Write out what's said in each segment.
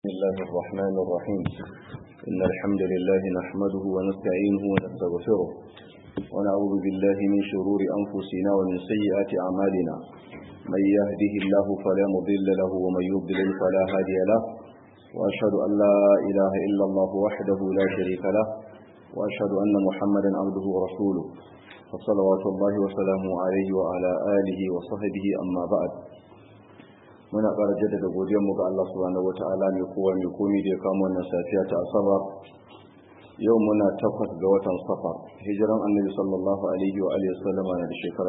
بسم الله الرحمن الرحيم إن الحمد لله نحمده ونستعينه ونستغفره ونعوذ بالله من شرور أنفسنا ومن سيئات أعمالنا من يهده الله فلا مضل له ومن يضلل فلا هادي له وأشهد أن لا إله إلا الله وحده لا شريك له وأشهد أن محمدا عبده ورسوله فصلوات الله وسلامه عليه وعلى آله وصحبه أما بعد muna ƙara jaddada godiyarmu ga Allah subhanahu wata'ala mai kowa mai komi da ya kama wannan safiya ta asabar yau muna takwas ga watan safar hijiran annabi sallallahu alaihi wa alihi wasallama na da shekara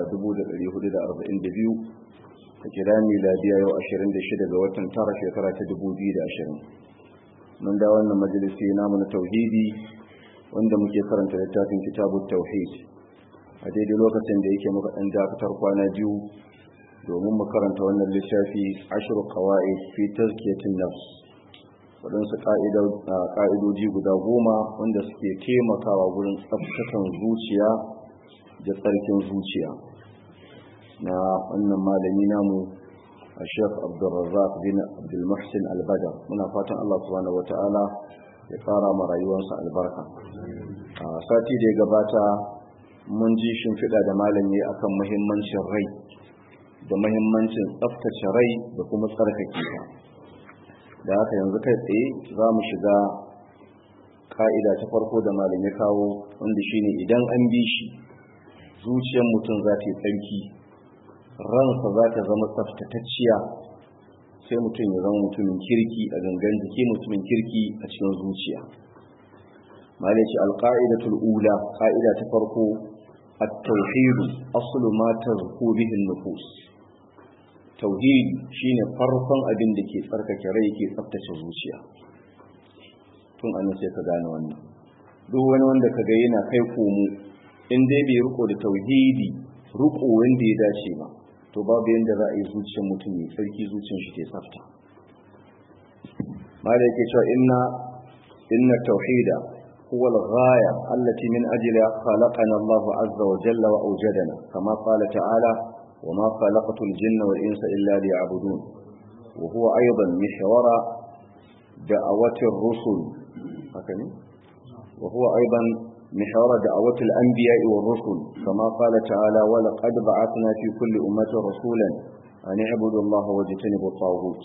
1442 a kira miladiya yau 26 ga watan tara shekara ta 2020 mun da wannan majalisi namu na tauhidi wanda muke karanta littafin kitabut tauhid a daidai lokacin da yake muka dan dakatar kwana biyu domin mu karanta wannan littafi ashiru kawa'id fi tazkiyatin nafs waɗansu ƙa'idoji guda goma wanda suke taimakawa wurin tsabtatan zuciya da tsarkin zuciya na wannan malami namu a shek abdulrazak bin abdulmuhsin albadar muna fatan allah subhanahu wata'ala ya ƙara ma rayuwarsa albarka a sati da ya gabata mun ji shimfiɗa da malami akan muhimmancin rai da mahimmancin tsaftace rai da kuma tsarkake ta da haka yanzu kai tsaye za mu shiga ka'ida ta farko da malam ya kawo wanda shine idan an bi shi zuciyar mutum za ta yi tsarki ransa za ta zama tsaftatacciya sai mutum ya zama mutumin kirki a gangan jiki mutumin kirki a cikin zuciya malam ce alƙa'idatul ula ka'ida ta farko التوحيد أصل ما تزكو به النفوس tauhidi shine farkon abin da ke tsarkake rai ke tsaftace zuciya tun an sai ka gane wannan duk wani wanda ka ga yana kai komo in dai bai riko da tauhidi riko wanda ya dace ba to babu yanda za a yi zuciyar mutum mai tsarki zuciyar shi ke tsafta ma da yake cewa inna inna tauhida huwa al-ghaya allati min ajliha khalaqana Allah azza wa jalla wa awjadana kama qala ta'ala وما خلقت الجن والإنس إلا ليعبدون وهو أيضا محور دعوة الرسل هكذا وهو أيضا محور دعوة الأنبياء والرسل كما قال تعالى ولقد بعثنا في كل أمة رسولا أن اعبدوا الله واجتنبوا الطاغوت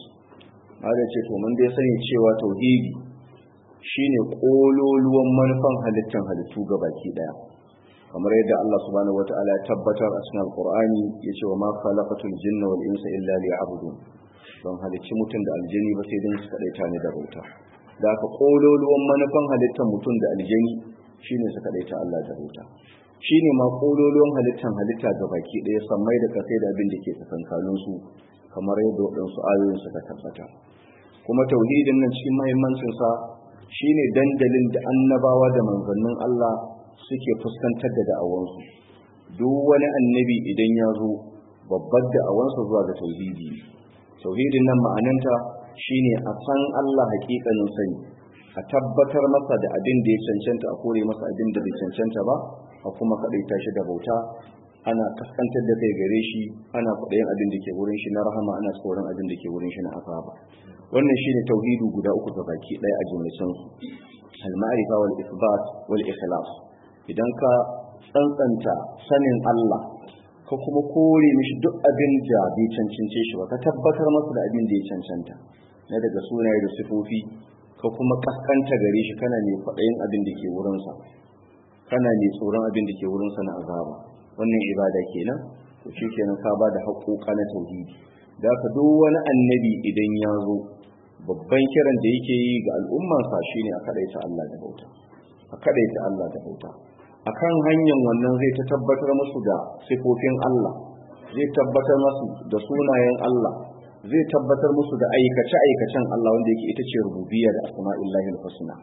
هذا شيء من دي سنة شيء توحيدي shine kololuwan manufan halittar halittu gabaki daya kamar yadda Allah subhanahu wata'ala ya tabbatar a cikin Al-Qur'ani yace wa ma khalaqatul jinna wal insa illa liya'budun don halicci mutum da aljini ba sai dan su kadaita ne da bauta da aka kololuwan manufan halittar mutum da aljini shine su kadaita Allah da bauta shine ma kololuwan halittar halitta ga baki daya sammai da kasai da abin da ke tsakankanin su kamar yadda waɗansu ayoyin suka tabbata kuma tauhidin nan cikin muhimmancin sa shine dandalin da annabawa da manzannin Allah suke fuskantar da da'awansu duk wani annabi idan ya zo babbar da'awansa zuwa ga tauhidi tauhidin nan ma'ananta shine a san Allah hakikanin sani a tabbatar masa da abin da ya cancanta a kore masa abin da bai cancanta ba a kuma kadaita shi da bauta ana kaskantar da kai gare shi ana kudayen abin da ke wurin shi na rahama ana tsoron abin da ke wurin shi na azaba wannan shine tauhidu guda uku ga baki ɗaya a jumlacin su al-ma'rifa wal isbat wal ikhlas idan ka tsantsanta sanin Allah ka kuma kore mishi duk abin da bai cancance shi ba ka tabbatar masa da abin da ya cancanta na daga sunaye da sifofi ka kuma kaskanta gare shi kana ne kwaɗayin abin da ke wurinsa kana ne tsoron abin da ke wurinsa na azaba wannan ibada kenan to shi kenan ka ba da haƙoƙa na tauhidi da ka duk wani annabi idan ya zo babban kiran da yake yi ga al'ummarsa shine a kaɗaita Allah da bauta a kaɗaita Allah da bauta akan hanyar wannan zai ta tabbatar musu da sifofin Allah zai tabbatar musu da sunayen Allah zai tabbatar musu da aikace-aikacen Allah wanda yake ita ce rububiyya da asma'illahi al-husna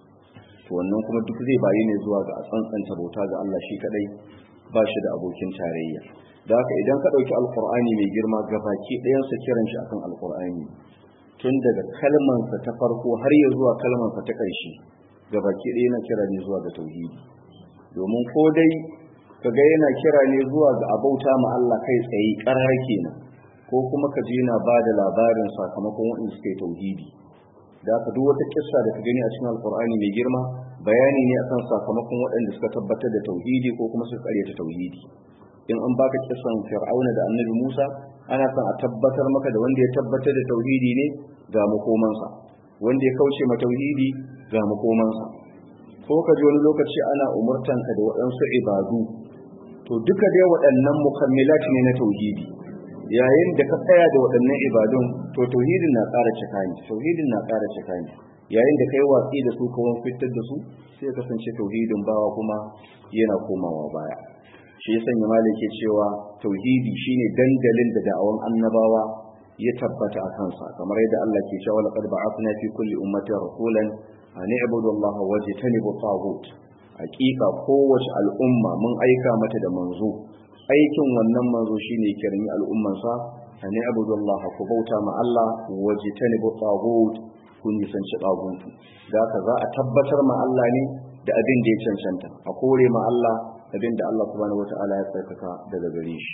to wannan kuma duk zai bayi ne zuwa ga tsantsanta bauta ga Allah shi kadai ba shi da abokin tarayya da haka idan ka dauki alqur'ani mai girma gabaki ɗayan sa kiran shi akan alqur'ani tun daga kalmansa ta farko har ya zuwa kalmansa ta ƙarshe gabaki ɗaya na kira ne zuwa ga tauhidi domin ko dai kaga yana kira ne zuwa ga abauta ma Allah kai tsaye karar kenan ko kuma ka ji yana ba da labarin sakamakon waɗanda suka yi tauhidi da aka duk wata kissa da ka gani a cikin alkur'ani mai girma bayani ne akan sakamakon waɗanda suka tabbatar da tauhidi ko kuma suka karyata tauhidi in an baka kissan fir'auna da annabi musa ana son a tabbatar maka da wanda ya tabbatar da tauhidi ne ga makomansa wanda ya kauce ma tauhidi ga makomansa ko ka ji wani lokaci ana umurtanka da waɗansu ibadu to duka dai waɗannan mukammilat ne na tauhidi yayin da ka tsaya da waɗannan ibadun to tauhidin na ƙara cika ne tauhidin na ƙara cika ne yayin da kai watsi da su kuma fitar da su sai kasance tauhidin bawa kuma yana komawa baya shi ya sanya malik ke cewa tauhidi shine dandalin da da'awan annabawa ya tabbata a kansa kamar yadda Allah ke cewa laqad ba'athna fi kulli ummatin rasulan an i'budu Allah wajtanibu taghut hakika kowace al'umma mun aika mata da manzo aikin wannan manzo shine kirmi al'ummansa an i'budu Allah ku bauta ma Allah wajtanibu taghut kun nisanci taghut da haka za a tabbatar ma Allah ne da abin da ya cancanta a kore ma Allah abin da Allah subhanahu wataala ya tsarkaka daga gare shi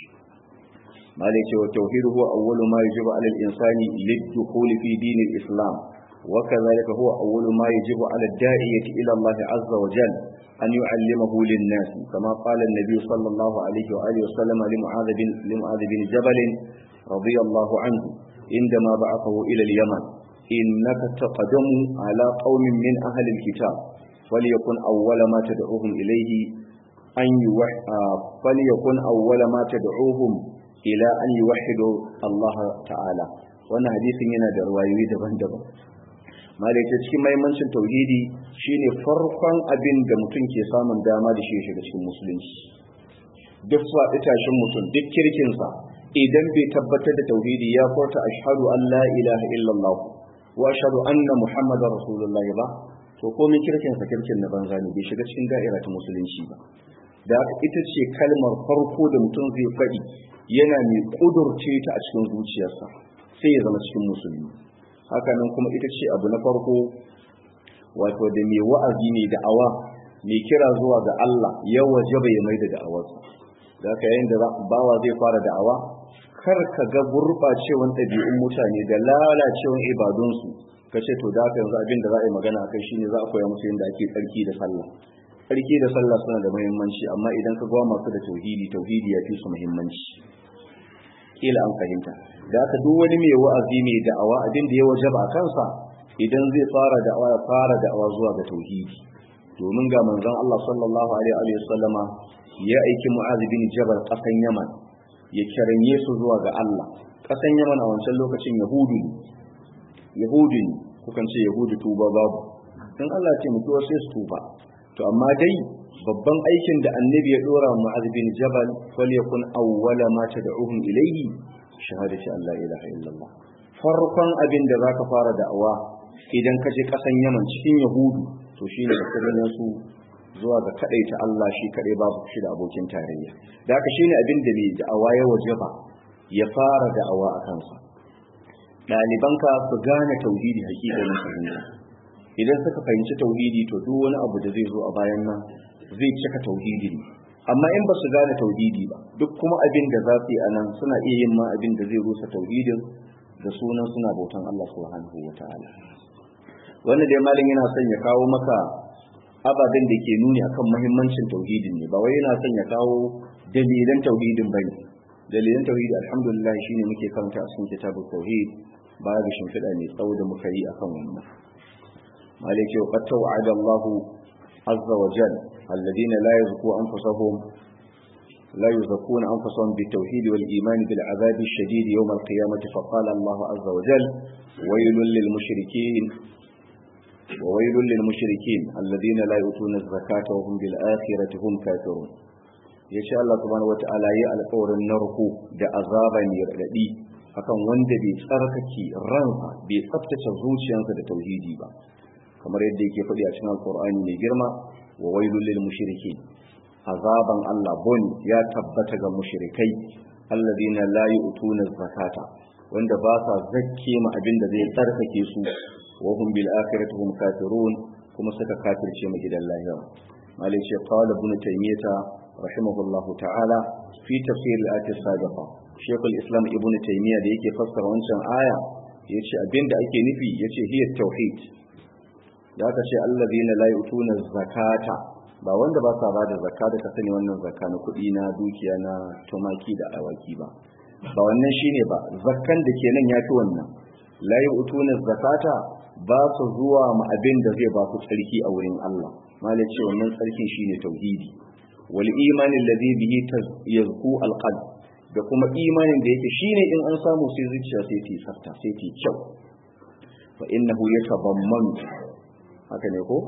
malai ce wa tauhid huwa awwalu ma yajibu ala al-insani lid-dukhul fi din al-islam wa kadhalika huwa awwalu ma yajibu ala ad-da'iyati ila Allah azza wa jalla an yu'allimahu lin-nas kama qala an-nabi sallallahu alayhi wa alihi wa sallam li mu'adh bin li mu'adh bin jabal radiyallahu anhu عندما بعثه إلى اليمن إنك تقدم على قوم من أهل الكتاب فليكن أول ما تدعوهم إليه أن يوح... فليكن أول ما تدعوهم إلى أن يوحدوا الله تعالى wannan hadisin yana da ruwayoyi daban-daban malaita cikin mahimmancin tauhidi shine farkon abin da mutum ke samun dama da shi shiga cikin musulunci duk faɗi tashin mutum duk kirkinsa idan bai tabbatar da tauhidi ya furta ashhadu an la ilaha illallah wa ashhadu anna muhammadar rasulullahi ba to komai kirkinsa kirkin na banza ne bai shiga cikin da'ira ta musulunci ba da haka ita ce kalmar farko da mutum zai faɗi yana mai ƙudurce ta a cikin zuciyarsa sai ya zama cikin musulmi hakanan kuma ita ce abu na farko wato da mai wa'azi ne da awa mai kira zuwa ga Allah ya wajaba ya mai da da'awarsa da haka yayin da bawa zai fara da'awa kar ka ga gurɓacewan ɗabi'un mutane da lalacewan ibadunsu ka ce to da haka yanzu abin da za a yi magana a kai shine za a koya musu yadda ake tsarki da sallah tsarki da sallah suna da muhimmanci amma idan ka gwa masu da tauhidi tauhidi ya fi su muhimmanci kila an fahimta da aka duk wani mai wa'azi mai da'awa abin da ya wajaba a kansa idan zai fara da'awa ya fara da'awa zuwa ga tauhidi domin ga manzon Allah sallallahu alaihi wa sallama ya aiki Mu'adh bin Jabal kasan Yaman ya kiranye su zuwa ga Allah kasan Yaman a wancan lokacin Yahudu ne Yahudu ne kukan ce Yahudu tuba babu dan Allah ya ce mutuwa sai su tuba to amma dai babban aikin da annabi ya dora Mu'adh bin Jabal fal yakun awwala ma tad'uhum ilayhi shahadati an la ilaha illallah farkon abin da zaka fara da'awa idan ka je kasan Yaman cikin Yahudu to shine da kiran su zuwa ga kadaita Allah shi kadai babu shi da abokin tarayya da haka shine abin da mai da'awa ya wajaba ya fara da'awa a kansa ɗalibanka su gane tauhidi hakikanin fahimta idan suka fahimci tauhidi to duk wani abu da zai zo a bayan nan zai cika tauhidi ne amma in ba su gane tauhidi ba duk kuma abin da za su yi a nan suna iya yin ma abin da zai rusa tauhidin da sunan suna bautan Allah subhanahu wa ta'ala wannan dai malin yana son ya kawo maka ababen da ke nuni akan muhimmancin tauhidin ne ba wai yana son ya kawo dalilan tauhidin bane dalilan tauhidi alhamdulillah shine muke karanta a cikin kitabut tauhid baya ga shimfiɗa mai tsawo da muka yi akan wannan مالك وقد توعد الله عز وجل الذين لا يزكوا أنفسهم لا يزكون أنفسهم بالتوحيد والإيمان بالعذاب الشديد يوم القيامة فقال الله عز وجل ويل للمشركين وويل للمشركين الذين لا يؤتون الزكاة وهم بالآخرة هم كافرون ya sha Allah subhanahu wata'ala ya alƙawarin narko da azaba mai raɗaɗi akan wanda bai tsarkake ransa bai tsaftace zuciyarsa da tauhidi ba kamar yadda yake faɗi a cikin alƙur'ani mai girma wa wailul lil mushrikin azaban Allah bon ya tabbata ga mushrikai alladina la yu'tuna zakata wanda ba sa zakke ma abin da zai tsarkake su wa hum bil akhirati hum kafirun kuma suka kafirce mu gidan lahira malai ce qala ibn taymiyah rahimahullahu ta'ala fi tafsir al-ayat as-sabiqa shaykhul islam ibn taymiyah da yake fassara wancan aya yace abinda ake nufi yace hiya tauhid da aka ce allazina la yu'tuna zakata ba wanda ba sa bada zakka da ka sani wannan zakka na kuɗi na dukiya na tumaki da awaki ba ba wannan shine ba zakkan da ke nan yafi wannan la yu'tuna zakata ba su zuwa ma abin da zai ba su tsarki a wurin Allah malai ce wannan tsarkin shine tauhidi wal imani alladhi bihi yazku alqalb da kuma imanin da yake shine in an samu sai zuciya sai ta tsafta sai ta kyau fa innahu yatabammanu haka ne ko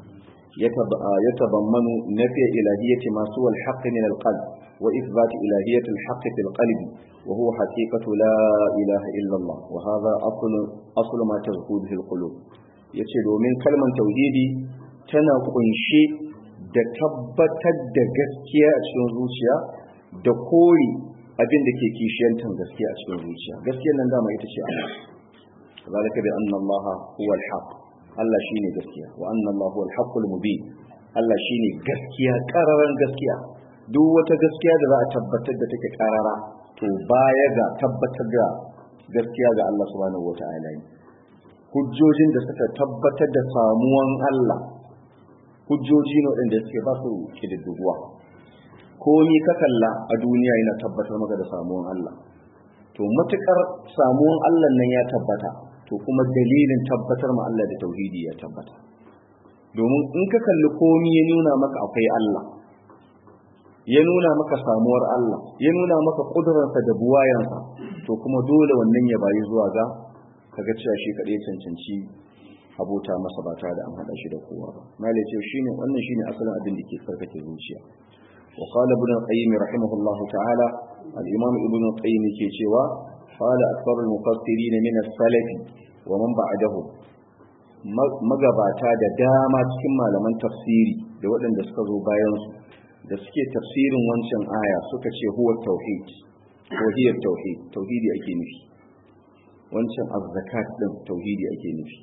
yatabammanu nafi ilahiyyati ma suwa al-haqq min al-qalb wa ithbat ilahiyyati al-haqq fi al-qalb wa huwa haqiqatu la ilaha illa Allah wa hadha aslu aslu ma tazkudu fil qulub yace domin kalmar tauhidi tana kunshe da tabbatar da gaskiya a cikin zuciya da kore abin da ke kishiyantar gaskiya a cikin zuciya gaskiyar nan dama ita ce Allah zalika bi anna Allah huwa al-haq Allah shine gaskiya wa anna Allah huwa al-haqqul mubin Allah shine gaskiya kararan gaskiya duk wata gaskiya da za a tabbatar da take karara to baya ga tabbatar da gaskiya ga Allah subhanahu wata'ala ne hujjojin da suka tabbatar da samuwan Allah hujjoji ne waɗanda suke ba su kididduguwa komi ka kalla a duniya yana tabbatar maka da samuwan Allah to matukar samuwan Allah nan ya tabbata to kuma dalilin tabbatar ma Allah da tauhidi ya tabbata domin in ka kalli komi ya nuna maka akwai Allah ya nuna maka samuwar Allah ya nuna maka kudurarsa da buwayansa to kuma dole wannan ya bayi zuwa ga kaga cewa shi kadai cancanci abota masa ba tare da an hada shi da kowa ba malai ce shine wannan shine asalin abin da ke sarkake zuciya wa qala ibn qayyim rahimahullah ta'ala al-imam ibn qayyim ke cewa qala akthar al-mufassirin min as-salaf wa man ba'dahum magabata da dama cikin malaman tafsiri da waɗanda suka zo bayan su da suke tafsirin wancan aya suka ce huwa tauhid ko hiya tauhid tauhidi ake nufi wancan az-zakat din tauhidi ake nufi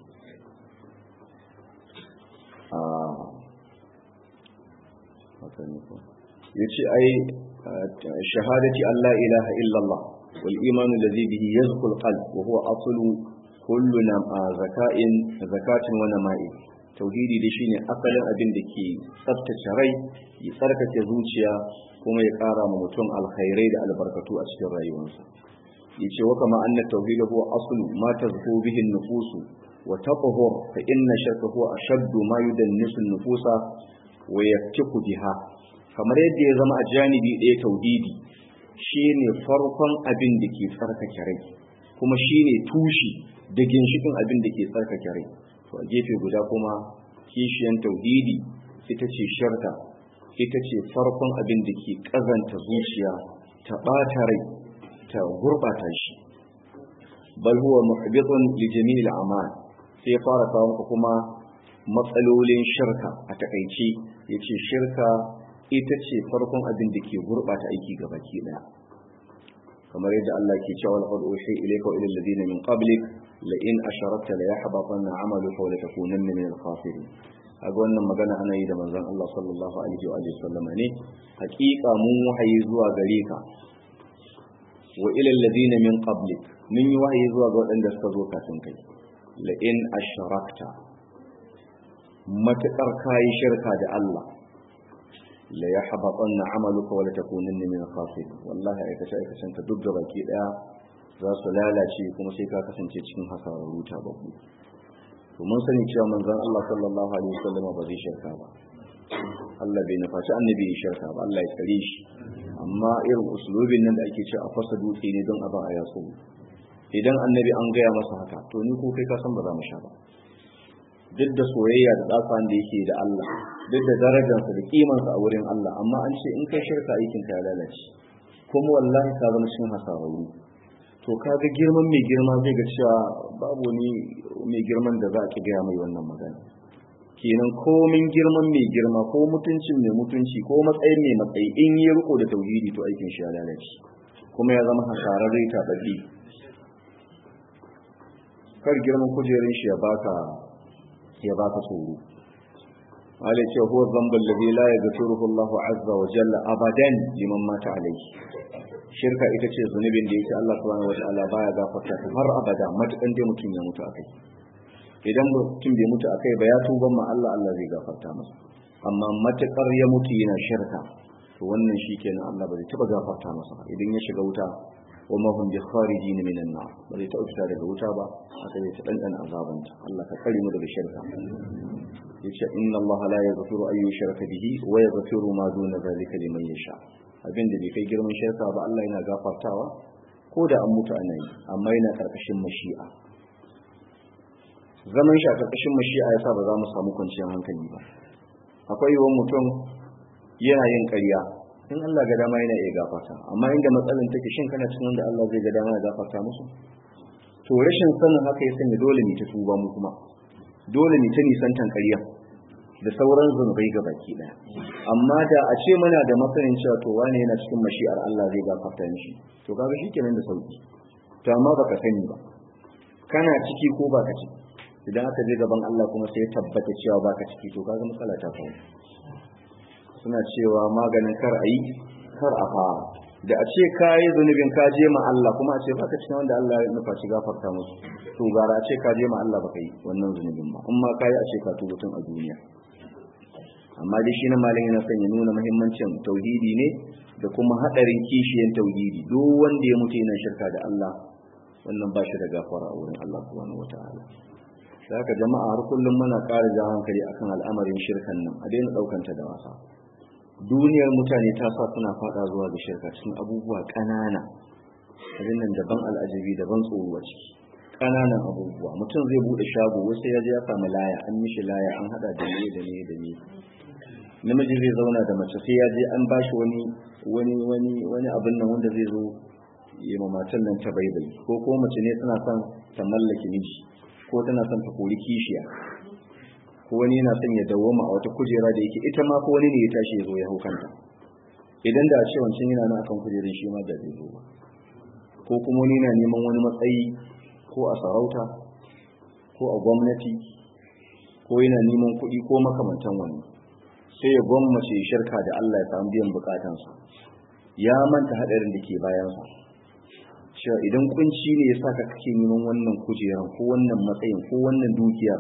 ya ce ai shahadati Allah ilaha illallah wal imanu ladhi bihi yazkul qalb wa huwa aslu kullu na zaka'in zakatin wa nama'i tauhidi da shine asalin abin da ke tsaftace rai ya tsarkake zuciya kuma ya ƙara ma mutum alkhairai da albarkatu a cikin rayuwarsa yace wa kama anna tauhid huwa aslu ma tazku bihi an-nufus wa taqhur fa inna shirka huwa ashaddu ma yudannisu an-nufusa wa yaktiku biha kamar yadda ya zama a janibi ɗaya tauhidi shine farkon abin da ke tsarkake rai kuma shine tushi da ginshikin abin da ke tsarkake rai to a gefe guda kuma kishiyan tauhidi ita ce shirka ita ce farkon abin da ke ƙazanta zuciya ta ɓata rai ta gurɓata shi bal huwa muhbitun li jami'il a'mal sai ya fara kawo kuma matsalolin shirka a takaice yace shirka ita ce farkon abin da ke gurɓata aiki ga baki ɗaya kamar yadda Allah ke cewa laqad uhi ilayka wa ila alladhina min qablik la in asharakta la yahbatanna 'amaluka wa la takunanna min al-khasirin kaga wannan magana ana yi da manzon Allah sallallahu alaihi wa sallam ne hakika mun wahayi zuwa gare ka wa ila alladhina min qablik mun yi wahayi zuwa ga waɗanda suka zo kafin kai la in asharakta matakar kayi shirka da Allah la yahbatanna 'amaluka wa la takunanna min al-khasirin wallahi aikace aikacen ka duk gabaki daya za su lalace kuma sai ka kasance cikin hasararru ta babu to mun sani cewa manzon Allah sallallahu alaihi wasallam ba zai shirka ba Allah bai nufaci annabi ya shirka ba Allah ya tsare shi amma irin usulubin nan da ake cewa a fasa dutse ne don a ba a yaso idan annabi an gaya masa haka to ni ko kai ka san ba za mu sha ba duk da soyayya da tsafan da yake da Allah duk da darajarsa da kimansa a wurin Allah amma an ce in kai shirka aikin ka ya lalace kuma wallahi ka zama cikin hasararru to kaga girman mai girma zai ga cewa babu wani mai girman da za a ki gaya mai wannan magana kenan komin girman mai girma ko mutuncin mai mutunci ko matsayin mai matsayi in yi riko da tauhidi to aikin shi ya lalace kuma ya zama hasararre ta baɗi kar girman kujerin shi ya baka ya baka tsoro wale ce huwa zambal ladhi la yaghfiruhu Allahu azza wa jalla abadan liman mata alayhi shirka ita ce zunubin da yake Allah subhanahu wataala baya gafarta ta har abada matukan dai mutum ya mutu akai idan mutum bai mutu akai ba ya tuban ma Allah Allah zai gafarta masa amma matukar ya mutu yana shirka to wannan shikenan Allah ba zai taba gafarta masa ba idan ya shiga wuta wa ma hum bi kharijin minan nar ba zai taba fita daga wuta ba haka zai ta dandana azabanta Allah ka kare mu daga shirka yace inna Allah la yaghfiru an yushraka bihi wa yaghfiru ma duna zalika liman yasha abinda bai kai girman shirka ba Allah yana gafartawa ko da an mutu ana yi amma yana karkashin mashi'a zaman shi a karkashin mashi'a yasa ba za mu samu kwanciyar hankali ba akwai yawan mutum yana yin ƙarya in Allah ga dama yana iya gafarta amma inda matsalan take shin kana cikin wanda Allah zai ga dama ya gafarta musu to rashin sanin haka ya sanya dole ne ta tuba mu kuma dole ne ta nisantan ƙarya da sauran zunubai ga baki ɗaya amma da a ce muna da masanin cewa to wane yana cikin mashi'ar Allah zai gafarta mishi to kaga shikenan da sauki to amma baka sani ba kana ciki ko baka ciki idan aka je gaban Allah kuma sai ya tabbata cewa baka ciki to kaga matsala ta faru suna cewa maganin kar a yi kar a fara da a ce ka yi zunubin ka je ma Allah kuma a ce baka cikin wanda Allah ya nufa shi gafarta musu to gara a ce ka je ma Allah baka yi wannan zunubin ba amma ka yi a ce ka tuba tun a duniya amma dai shi na malin yana son ya nuna muhimmancin tauhidi ne da kuma hadarin kishiyan tauhidi duk wanda ya mutu yana shirka da Allah wannan ba shi da gafara a wurin Allah subhanahu wataala da haka jama'a har kullum muna ƙara jawo hankali akan al'amarin shirkan nan a daina ɗaukanta da wasa duniyar mutane ta sa suna fada zuwa ga shirka cikin abubuwa ƙanana abin nan daban al'ajabi daban tsoro a ciki ƙananan abubuwa mutum zai buɗe shago wasu ya je ya samu laya an mishi laya an haɗa da ne da ne da ne namiji zai zauna da mace sai ya je an bashi wani wani wani wani abin nan wanda zai zo ya ma matan nan ta baibai ko ko mace ne tana son ta mallaki miji ko tana son ta kori kishiya ko wani yana son ya dawoma a wata kujera da yake ita ma ko wani ne ya tashi ya zo ya hau kanta idan da a ce wancan yana nan akan kujerar shi ma da zai zo ba ko kuma wani yana neman wani matsayi ko a sarauta ko a gwamnati ko yana neman kuɗi ko makamantan wani sai ya gwammace shirka da Allah ya samu biyan bukatansa ya manta haɗarin da ke bayansa cewa idan kunci ne ya sa ka kake neman wannan kujeran ko wannan matsayin ko wannan dukiya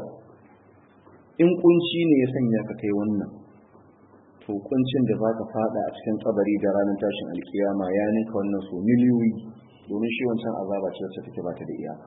in kunci ne ya sanya ka kai wannan to kuncin da za ka fada a cikin kabari da ranar tashin alkiyama ya ninka wannan so miliyoyi domin shi wancan azaba ce wacce take ba ta da iyaka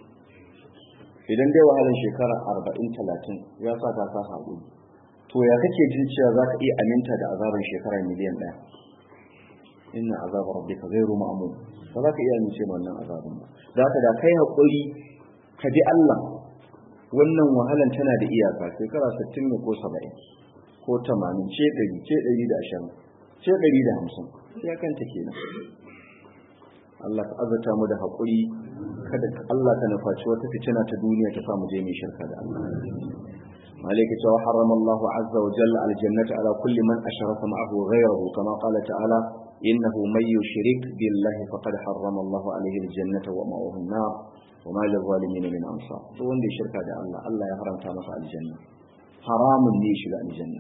idan dai wahalar shekara arba'in talatin ya sa ka sa haƙuri to ya kake jin cewa za ka iya aminta da azabar shekara miliyan ɗaya inna azabar rabbika ghairu ma'mun ba za ka iya amince wannan azabin ba za ka da kai haƙuri ka bi Allah wannan wahalan tana da iyaka shekara 60 ne ko 70 ko 80 ce 100 ce 120 ce 150 ya kanta kenan Allah ka azata mu da haƙuri kada Allah ka nufaci wata fitina ta duniya ta samu je mai shirka da Allah عليك وحرم الله عز وجل على الجنة على كل من أشرك معه غيره كما قال تعالى إنه من يشرك بالله فقد حرم الله عليه الجنة ومأواه النار وما للظالمين من أنصار دون دي شركة دي الله الله يحرم تامس على الجنة حرام ليش الجنة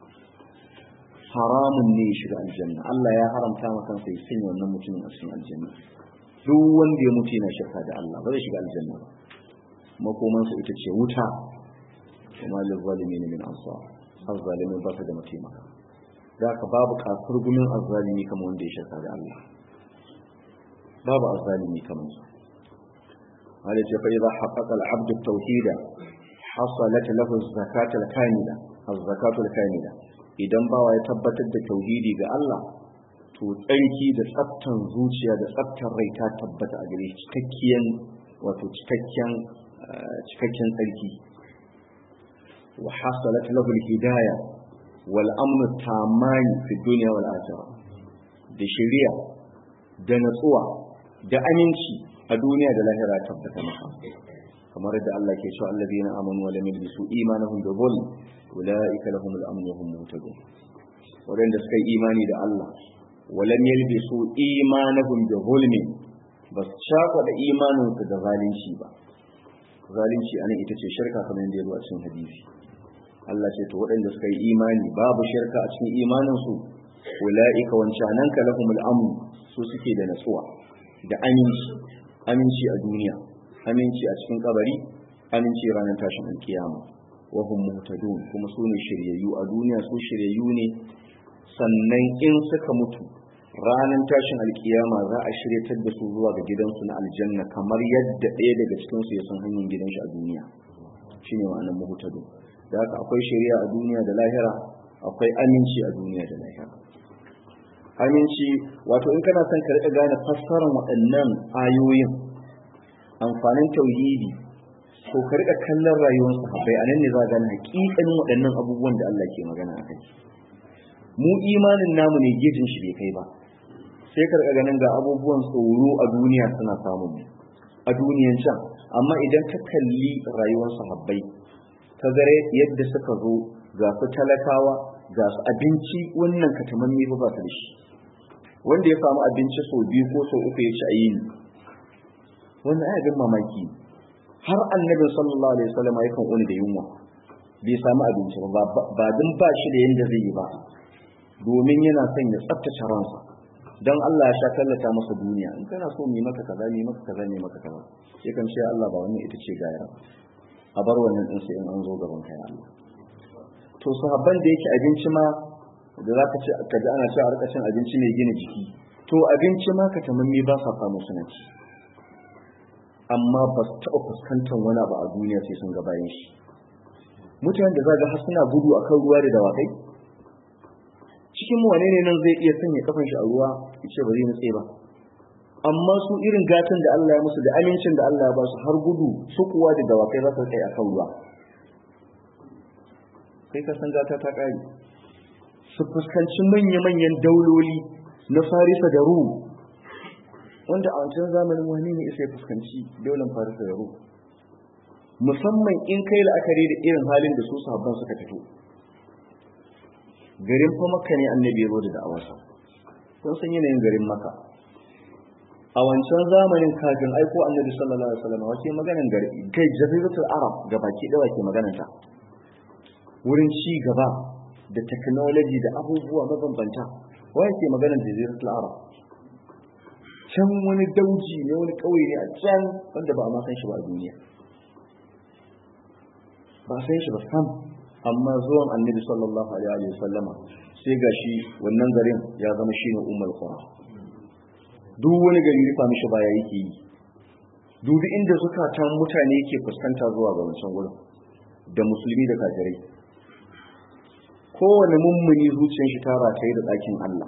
حرام ليش الجنة الله يحرم تامس في سن ونمت من أسن الجنة duk wanda ya mutu yana shirka da Allah ba zai shiga aljanna ba makomansa ita ce wuta kuma lizalimin min ansar azzalimin ba su da mataimaka da ka babu kafir gumin azzalimi kamar wanda ya shirka da Allah babu azzalimi kamar su hali ce fa idza haqqaqa al-abd at-tauhid hasalat lahu az-zakat al-kamila az-zakatu al-kamila idan bawa ya tabbatar da tauhidi ga Allah to tsarki da tsaftan zuciya da tsaftan rai ta tabbata a gare cikakken wato cikakken cikakken tsarki وحصلت له الهداية والأمن التامان في الدنيا والآخرة da shari'a da natsuwa da aminci a duniya da lahira tabbata maka kamar da Allah ke cewa allazina amanu wa lam yalbisu imanahum bi dhulm ulaika lahum al-amn wa hum muhtadun wadanda suka yi imani da Allah wa lam yalbisu imanahum bi dhulm bas shaka da imanin su da zalunci ba zalunci anan ita ce shirka kamar yadda ya zo a cikin hadisi Allah ce to waɗanda suka yi imani babu shirka a cikin imaninsu ula'ika wancanan ka lahumul amn su suke da natsuwa da aminci aminci a duniya aminci a cikin kabari aminci ranar tashin alkiyama wa hum muhtadun kuma su ne shiryayyu a duniya su shiryayyu ne sannan in suka mutu ranar tashin alkiyama za a shiryatar da su zuwa ga gidansu na aljanna kamar yadda ɗaya daga cikin su ya san hanyar gidan shi a duniya shine ma'anar muhtadun da haka akwai shari'a a duniya da lahira akwai aminci a duniya da lahira aminci wato in kana son ka rika gane fassarar waɗannan ayoyin amfanin tauhidi to ka rika kallon rayuwar sahabbai anan ne za ka gane hakikanin waɗannan abubuwan da Allah ke magana a kai mu imanin namu ne gejin shi bai kai ba sai ka rika ganin ga abubuwan tsoro a duniya suna samun mu a duniyan can amma idan ka kalli rayuwar sahabbai ka gare yadda suka zo ga su talakawa ga su abinci wannan katamanni ba ba su da shi wanda ya samu abinci sau biyu ko sau uku ya ci a yini wannan ai abin mamaki har annabin sallallahu alaihi wasallam yakan wani da yunwa bai samu abinci ba ba din ba shi da yanda zai yi ba domin yana son ya tsaftace ransa dan Allah ya sha tallata masa duniya in kana so mu maka kaza mu maka kaza mu maka kaza sai kan ce Allah ba wannan ita ce gayar a bar wannan din sai in an zo gaban kai Allah to sahabban da yake abinci ma da za ka ce ka ji ana cewa a cin abinci mai gina jiki to abinci ma ka tamammi ba sa samu suna ci amma ba su taɓa fuskantar wani abu a duniya sai sun ga bayan shi mutanen da za ga har suna gudu a kan ruwa da dawakai cikin mu wane ne nan zai iya sanya kafan shi a ruwa ya ce ba zai nutse ba amma su irin gatan da Allah ya musu da amincin da Allah ya ba su har gudu su kuwa da dawakai za su kai a kan ruwa kai ka san gata ta ƙare su fuskanci manya-manyan dauloli na farisa da ru wanda a wancan zamanin wani ne isa ya fuskanci daular farisa da ru musamman in kai la'akari da irin halin da su sahabban suka fito garin fa maka ne annabi ya zo da da'awarsa kun san yanayin garin maka a wancan zamanin kafin aiko annabi sallallahu alaihi wasallam wace maganan gari kai jaziratul arab gabaki dawa ke magananta wurin ci gaba da technology da abubuwa mabambanta waye ke maganar jaziratul arab can wani dauji ne wani kauye ne a can wanda ba a ma san shi ba a duniya ba san shi ba sam amma zuwan annabi sallallahu alaihi wa sallama sai gashi wannan garin ya zama shine ummul qura duk wani gari rufa mishi baya yake yi dubi inda zukatan mutane yake fuskanta zuwa ga wancan wurin da musulmi da kafirai kowane mummuni zuciyar shi ta rataye da ɗakin Allah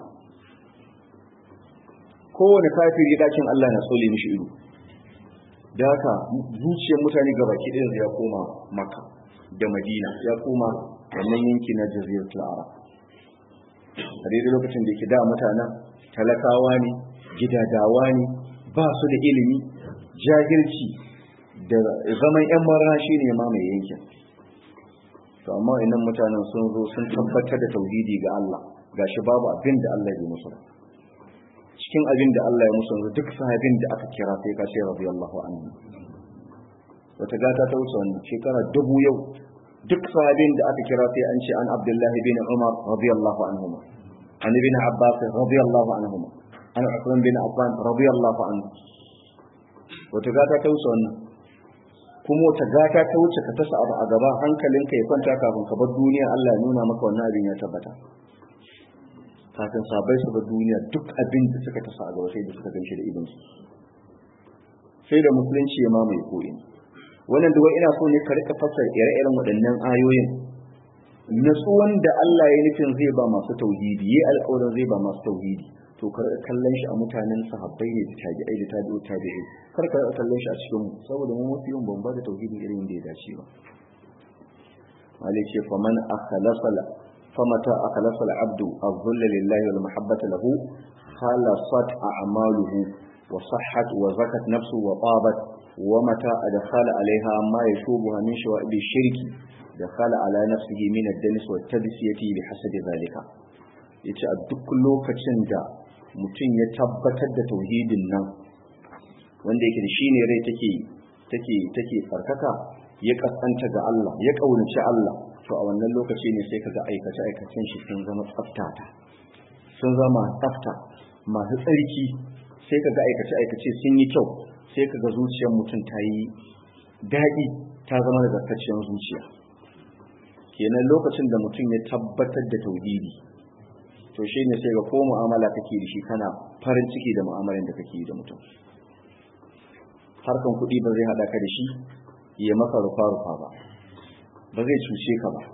kowane kafiri ɗakin Allah na tsole mishi ido da haka zuciyar mutane ga baki ɗaya ya koma maka da madina ya koma wannan yanki na jaziratul arab a daidai lokacin da yake da mutanen talakawa ne gidadawa ne ba su da ilimi jahilci da zaman yan mara shi ne mamaye yankin to amma inan mutanen sun zo sun tabbatar da tauhidi ga Allah gashi babu abin da Allah ya musu cikin abin da Allah ya musu duk sahabin da aka kira sai ka ce radiyallahu anhu wata gata ta wuce wannan shekara dubu yau duk sahabin da aka kira sai an ce an Abdullah bin Umar radiyallahu anhu an ibn Abbas radiyallahu anhu an Uthman bin Affan radiyallahu anhu wata gata ta wuce wannan kuma wata gata ta wuce ka tasa abu a gaba hankalinka ya kwanta kafin ka bar duniya Allah ya nuna maka wannan abin ya tabbata kafin sabai su bar duniya duk abin da suka tasa a gaba sai da suka ganshi da idon su sai da musulunci ya mamaye koyi wannan duwa ina so ne ka rika fassara ire-iren waɗannan ayoyin natsuwan da Allah ya nufin zai ba masu tauhidi yayi alƙawarin zai ba masu tauhidi to kar ka kallon shi a mutanen sahabbai ne da tabi'ai da tabi'u tabi'i kar ka kallon shi a cikin mu saboda mu mafi yin ban ba da tauhidi irin da ya dace ba malai ce faman akhlasa famata akhlasa al-abdu az-zull lillahi wal mahabbata lahu khalasat a'maluhu wa sahhat wa zakat nafsu wa tabat wa mata adkhala alaiha ma yashubuha min shawa'ib shirki dakhala ala nafsihi min ad-danis wa at-tadsiyati bi hasabi zalika yace a duk lokacin da mutum ya tabbatar da tauhidin nan wanda yake da shine rai take take take farkaka ya kasanta ga Allah ya kaunaci Allah to a wannan lokaci ne sai kaga aikace aikacen shi sun zama tsaftata sun zama tsafta masu tsarki sai ka ga aikace-aikace sun yi kyau sai ka ga zuciyar mutum ta yi daɗi ta zama da zartacciyar zuciya kenan lokacin da mutum ya tabbatar da tauhidi to shi ne sai ga ko mu'amala kake da shi kana farin ciki da mu'amalan da kake yi da mutum harkan kuɗi ba zai haɗa ka da shi ya maka rufa-rufa ba ba zai cuce ka ba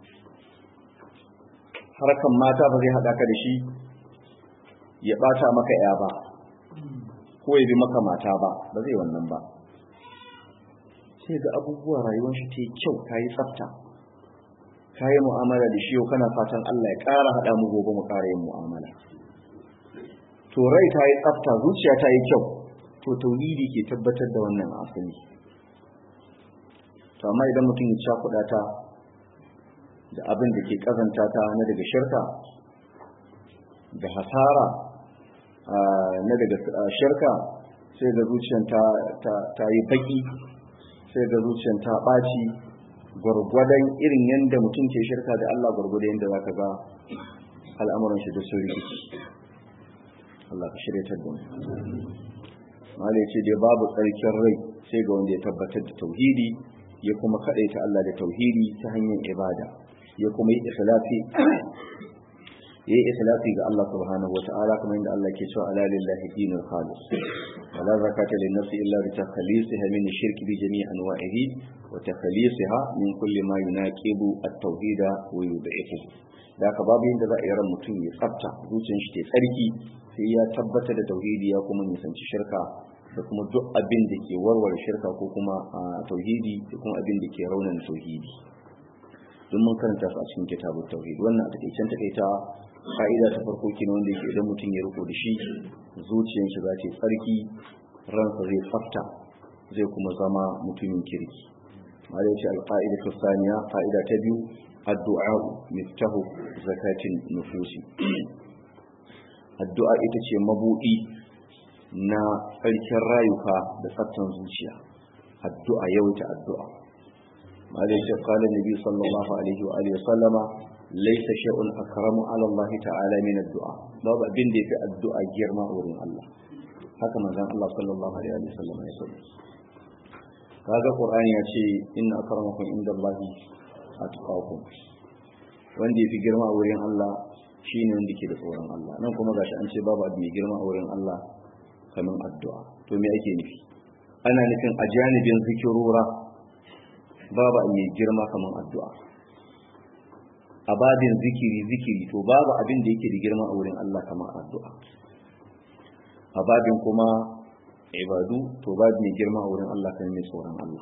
harkan mata ba zai haɗa ka da shi ya ɓata maka ya ba ko ya bi maka mata ba ba zai wannan ba sai ga abubuwa rayuwar shi ta yi kyau ta yi tsafta ka yi mu'amala da shi yau kana fatan Allah ya ƙara haɗa mu gobe mu ƙara yin mu'amala to rai ta yi tsafta zuciya ta yi kyau to tauhidi ke tabbatar da wannan asali to amma idan mutum ya cakuɗa ta da abin da ke kazanta ta na daga shirka da hasara na daga shirka sai ga zuciyar ta yi baki sai ga zuciyar ta ɓaci gwargwadon irin yadda mutum ke shirka da Allah gwargwadon yadda za ka ga al'amuran shi da sun rikici Allah ka shirya da mu malai ce dai babu tsarkin rai sai ga wanda ya tabbatar da tauhidi ya kuma kaɗaita Allah da tauhidi ta hanyar ibada ya kuma yi ikhlasi yayi ikhlasi ga Allah subhanahu wata'ala kuma inda Allah ke cewa ala lillahi dinul khalis wala zakata lin nafsi illa bi takhlisiha min ash-shirki bi jami'i anwa'ihi wa takhlisiha min kulli ma yunaqibu at-tauhid wa yud'ifu da ka babu yanda za a yi ran mutum ya tsafta zuciyar shi ta tsarki sai ya tabbata da tauhidi ya kuma nisanci shirka da kuma duk abin da ke warware shirka ko kuma tauhidi da kuma abin da ke raunan tauhidi don mun karanta su a cikin kitabun tauhid wannan a takeicen takaita ka'ida ta farko kenan wanda yake idan mutum ya riko da shi zuciyar shi za ta tsarki ransa zai tsafta zai kuma zama mutumin kirki ma da yace alqaida ta saniya fa'ida ta biyu addu'a miftahu zakatin nufusi addu'a ita ce mabudi na tsarkin rayuka da tsaftan zuciya addu'a yawaita addu'a malai قال النبي صلى الله عليه وآله وسلم ليس شيء أكرم على الله تعالى من الدعاء باب abin da yafi addu'a girma wurin Allah haka manzon Allah sallallahu alaihi wa sallam ya ce kaga Qur'ani ya ce inna akramakum indallahi atqakum wanda yafi girma a wurin Allah shine wanda ke da tsoron Allah nan kuma gashi an ce babu abu mai girma a wurin Allah kamar addu'a to me ake nufi ana nufin a janibin zikirura babu mai girma kamar addu'a a babin zikiri zikiri to babu abin da yake da girma a wurin Allah kamar addu'a a babin kuma ibadu to babu mai girma a wurin Allah kamar mai tsoron Allah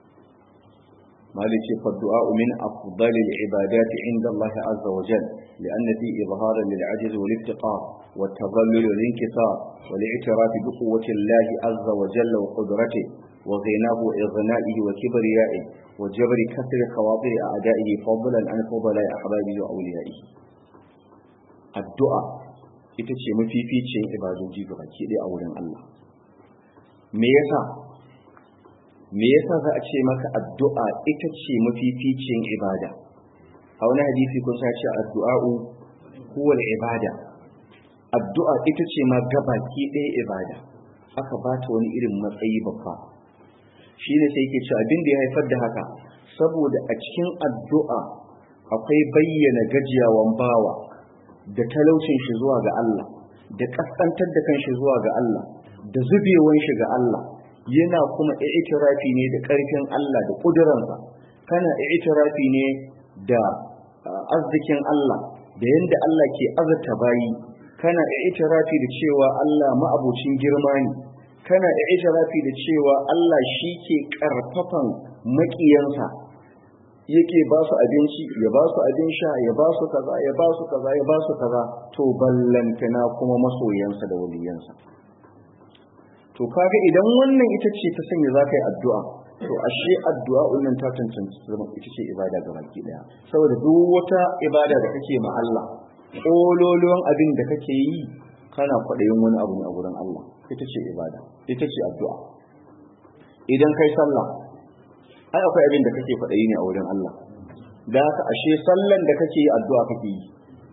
مالك فالدعاء من أفضل العبادات عند الله عز وجل لأن فيه إظهارا للعجز والافتقار والتضلل والانكسار والاعتراف بقوة الله عز وجل وقدرته وغناه وإغنائه وكبريائه وجبر كسر خواطر أعدائه فضلا عن فضلاء أحبابه وأوليائه الدعاء ita ce mafificin ibadoji ga baki ɗaya a wurin Allah me yasa me yasa za a ce maka addu'a ita ce mafificin ibada a wani hadisi kun sa ce addu'a'u huwa ibada addu'a ita ce ma gabaki ɗaya ibada aka ba ta wani irin matsayi babba shi ne sai yake ce abin da ya haifar da haka saboda a cikin addu'a akwai bayyana gajiyawan bawa da talaucin shi zuwa ga Allah da kaskantar da kanshi zuwa ga Allah da zubewan shi ga Allah yana kuma i'tirafi ne da ƙarfin Allah da ƙuduransa kana i'tirafi ne da arzikin Allah da yanda Allah ke azurta bayi kana i'tirafi da cewa Allah ma'abucin girma ne kana i'tirafi da cewa Allah shi ke karfafan makiyansa yake ba su abinci ya ba su abin sha ya ba su kaza ya ba su kaza ya ba su kaza to ballantana kuma masoyansa da waliyansa to kaga idan wannan ita ce ta sanya za ka yi addu'a to ashe addu'a wannan ta cancanci zama ita ce ibada ga baki daya saboda duk wata ibada da kake ma Allah kololuwan abin da kake yi kana kwaɗayin wani abu ne a gurin Allah ita ce ibada ita ce addu'a idan kai sallah ai akwai abin da kake kwaɗayi ne a wurin Allah da haka ashe sallan da kake yi addu'a kake yi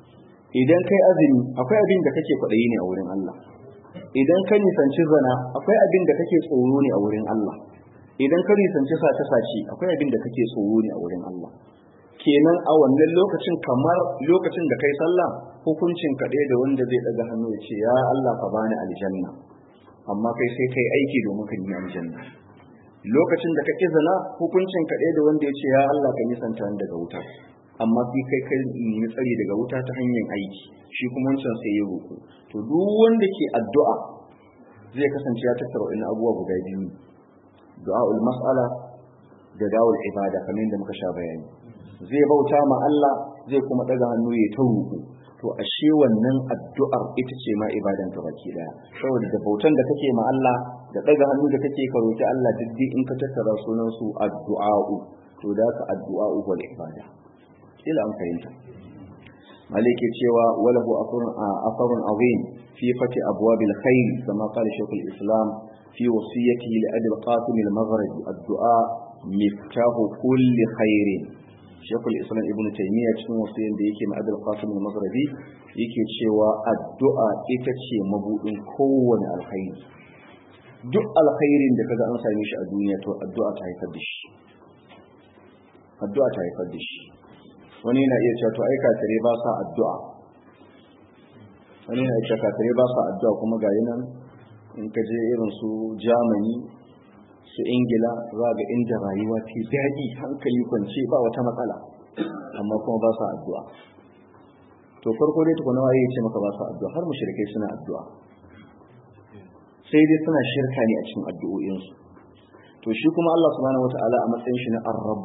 idan kai azumi akwai abin da kake kwaɗayi ne a wurin Allah idan ka nisanci zana akwai abin da kake tsoro ne a wurin Allah idan ka nisanci sace-sace akwai abin da kake tsoro ne a wurin Allah kenan a wannan lokacin kamar lokacin da kai sallah hukuncin ka da wanda zai daga hannu ya ce ya Allah ka bani aljanna amma kai sai kai aiki domin ka yi aljanna lokacin da kake zana hukuncin ka da wanda ya ce ya Allah ka nisanta ni daga wuta amma sai kai kai ni tsari daga wuta ta hanyar aiki shi kuma wancan sai ya roƙo to duk wanda ke addu'a zai kasance ya tattara wani abubuwa guda biyu du'a'ul mas'ala da da'ul ibada kamar yadda muka sha bayani zai bauta ma Allah zai kuma daga hannu ya ta roƙo to ashe wannan addu'ar ita ce ma ibadan ka baki daya saboda da bautan da kake ma Allah da daga hannu da kake ka roki Allah diddi in ka tattara sunan su addu'a'u to da ka addu'a'u wal ibada kila an fahimta malike cewa walahu asarun azim fi fati abwabil khair kama qala shaykhul islam fi wasiyatihi li abi al-qasim al-maghribi addu'a miftahu kulli khairin shekul islam ibn taymiya cikin wasiyan da yake ma'adar qasim al-maghribi yake cewa addu'a ita ce mabudin kowane alkhairi duk alkhairin da kaga an same shi a duniya to addu'a ta haifar da shi addu'a ta haifar da shi wani na iya cewa to ai kafire ba sa addu'a wani na iya cewa kafire ba sa addu'a kuma ga nan in ka je irin su Germany su ingila za ga inda rayuwa ke daɗi hankali kwance ba wata matsala amma kuma ba sa addu'a to farko dai tukuna waye ya ce maka ba sa addu'a har mushrikai suna addu'a sai dai suna shirka ne a cikin addu'o'insu to shi kuma Allah subhanahu wata'ala a matsayin shi na ar-rabb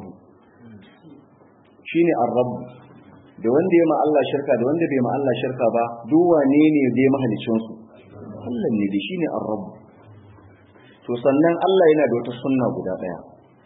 shine ar-rabb da wanda ya ma Allah shirka da wanda bai ma Allah shirka ba duk wane ne dai mahalicin su Allah ne da shine ar-rabb to sannan Allah yana da wata sunna guda daya